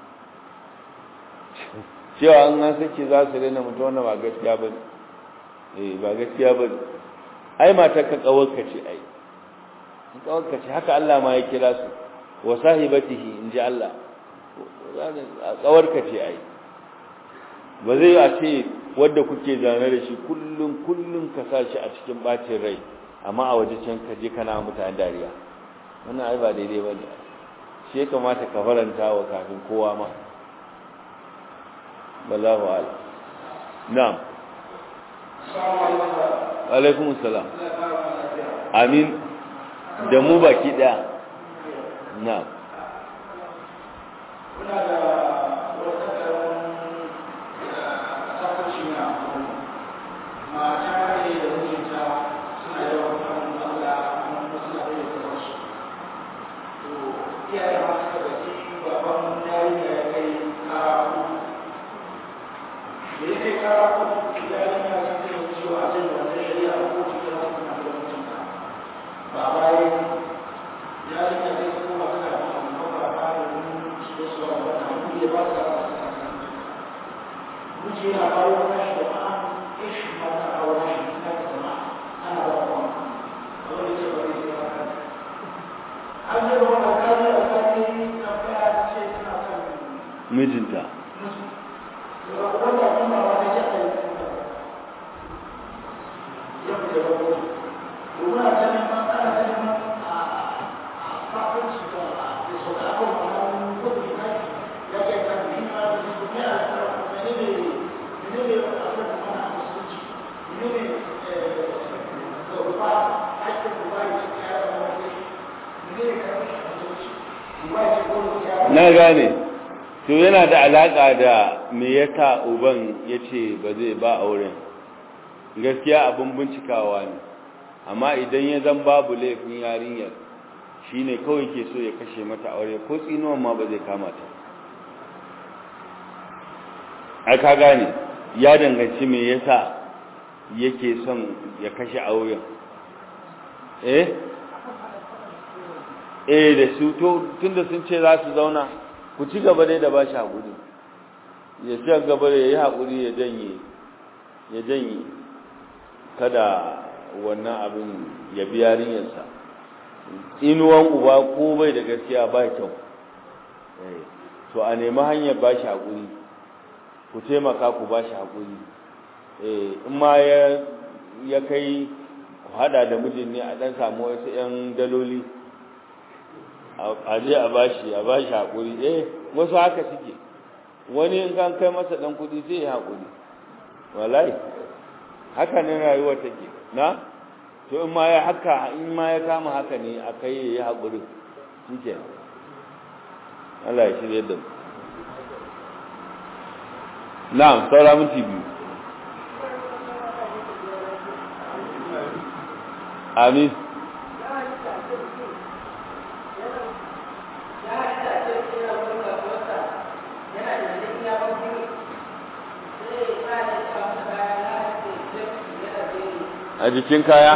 cewa an an sake za su daina mutu wannan ba gaskiya ba eh ba gaskiya ba ai matar ka kawarka ce ai kawarka ce haka Allah ma ya kira su wa sahibatihi in ji Allah kawarka ce ai ba zai a ce wadda kuke zane da shi kullum kullum ka sa shi a cikin bacin rai amma a waje can ka je kana mutane dariya wannan ai ba daidai bane shi ya kamata ka faranta wa kafin kowa ma wallahu a'lam na'am alaikum assalam amin da mu baki daya na'am kuna da wata mata ne da mijinta suna yawan samun matsala amma kuma suna da yawan wasu to iyaye ma suka baki baban yarinya ya kai kara uku da ya kai kara uku yarinya sun ce wa cewa a jin wannan shari'a ko cikin wasu na da mijinta ba bayan yarinya sai ta koma tana da amma ba bayan su da su ba da hannu ya ba su da miji yana kawo nashi da ma'a ishi ma ta kawo nashi na da zama ana ba kuma wani ce ba zai ba kan an yi ruwa da kaji a sani na faya ce suna kan mijinta wanda kuma ba ta ce a yi ya fi da babu domin a can ma ana can ma a fafanci da da sau da akwai kwanan gudu na ya ke kan yi ma da su ne a ne ne ne ne a kan mana a musulunci ne ne da rufa aikin rufa ya ce ya yi wani ne ne ka fi a musulunci rufa ya ce ko ya na gane to yana da alaka da me yasa uban yace ba zai ba auren gaskiya abin bincikawa ne amma idan ya zan babu laifin yarinyar shine kawai ke so ya kashe mata aure ko tsinuwan ma ba zai kama ta ai ka gane ya danganci me yasa yake son ya kashe auren eh eh da su to tunda sun ce za su zauna ku ci gaba dai da ba shi haƙuri ya ci gaba da ya yi haƙuri ya janye ya janye kada wannan abin ya bi yarinyarsa inuwan uba ko bai da gaskiya ba kyau to a nemi hanyar ba shi haƙuri ku taimaka ku ba shi haƙuri in ma ya kai ku hada da mijin ne a ɗan samu wasu 'yan daloli a je a ba shi a ba shi haƙuri eh wasu haka suke wani in kan kai masa ɗan kuɗi sai ya haƙuri wallahi haka ne rayuwar take na to in ma ya haka in ma ya kama haka ne a kai ya yi haƙuri shi Allah ya shirye da mu na'am saura minti biyu amin a jikin kaya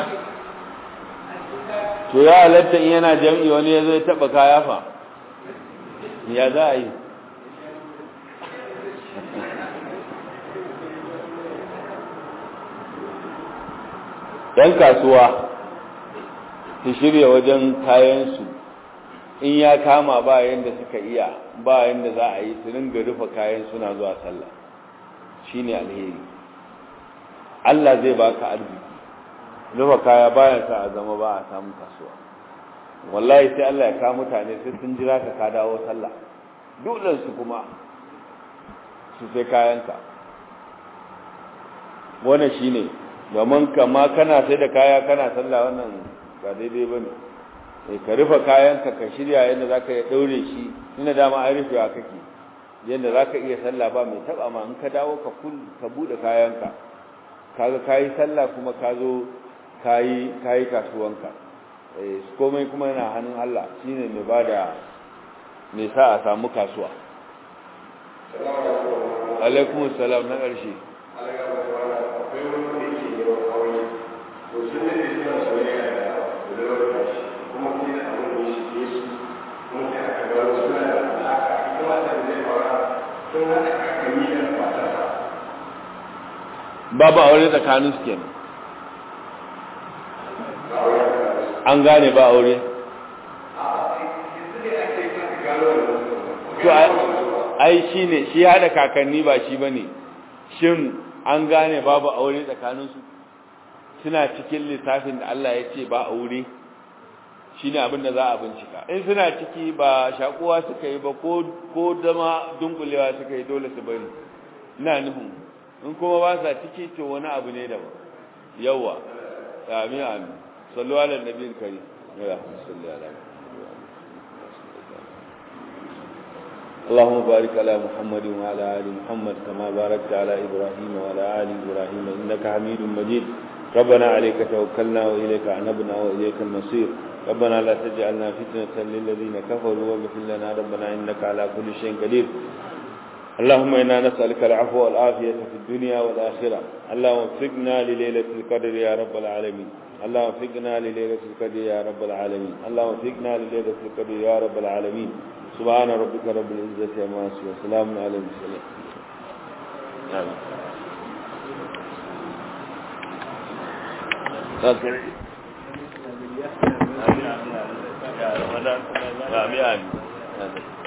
to ya halatta in yana jam'i wani ya zai taba kaya fa ya za a yi ‘yan kasuwa su shirya wajen kayansu in ya kama ba yadda suka iya ba yadda za a yi su ringa rufe kayan suna zuwa sallah shi ne alheri Allah zai baka arziki rufe kaya bayan sa a zama ba a samun kasuwa wallahi sai Allah ya kawo mutane sai sun jira ka ka dawo sallah dole su kuma su sai kayanka wannan shine domin kama kana sai da kaya kana sallah wannan ba daidai bane eh ka rufe kayanka ka shirya yadda zaka ya daure shi ina dama ai rufewa kake yadda zaka iya sallah ba mai taba ma in ka dawo ka kul ka bude kayanka kaga kai sallah kuma ka zo kai kai kasuwanka eh komai kuma yana hannun Allah shine mai bada mai sa a samu kasuwa alaikum salam na ƙarshe babu aure tsakanin su kenan an gane ba aure to ai shi ne shi hada kakanni ba shi bane shin an gane babu aure tsakanin su suna cikin littafin da Allah ya ce ba aure shine abin da za a bincika in suna ciki ba shakuwa suka yi ba ko ko dama dunkulewa suka yi dole su bari ina nufin in kuma ba sa ciki to wani abu ne daban yawa amin amin sallu ala nabiyil karim ya salli ala اللهم بارك على محمد وعلى آل محمد كما باركت على إبراهيم وعلى آل إبراهيم إنك حميد مجيد ربنا عليك توكلنا وإليك عنبنا وإليك المصير ربنا لا تجعلنا فتنة للذين كفروا واغفر لنا ربنا إنك على كل شيء قدير اللهم إنا نسألك العفو والعافية في الدنيا والآخرة اللهم وفقنا لليلة القدر يا رب العالمين اللهم وفقنا لليلة القدر يا رب العالمين اللهم وفقنا لليلة القدر يا رب العالمين سبحان ربك رب العزة عما يصفون وسلام على المرسلين آمين آمين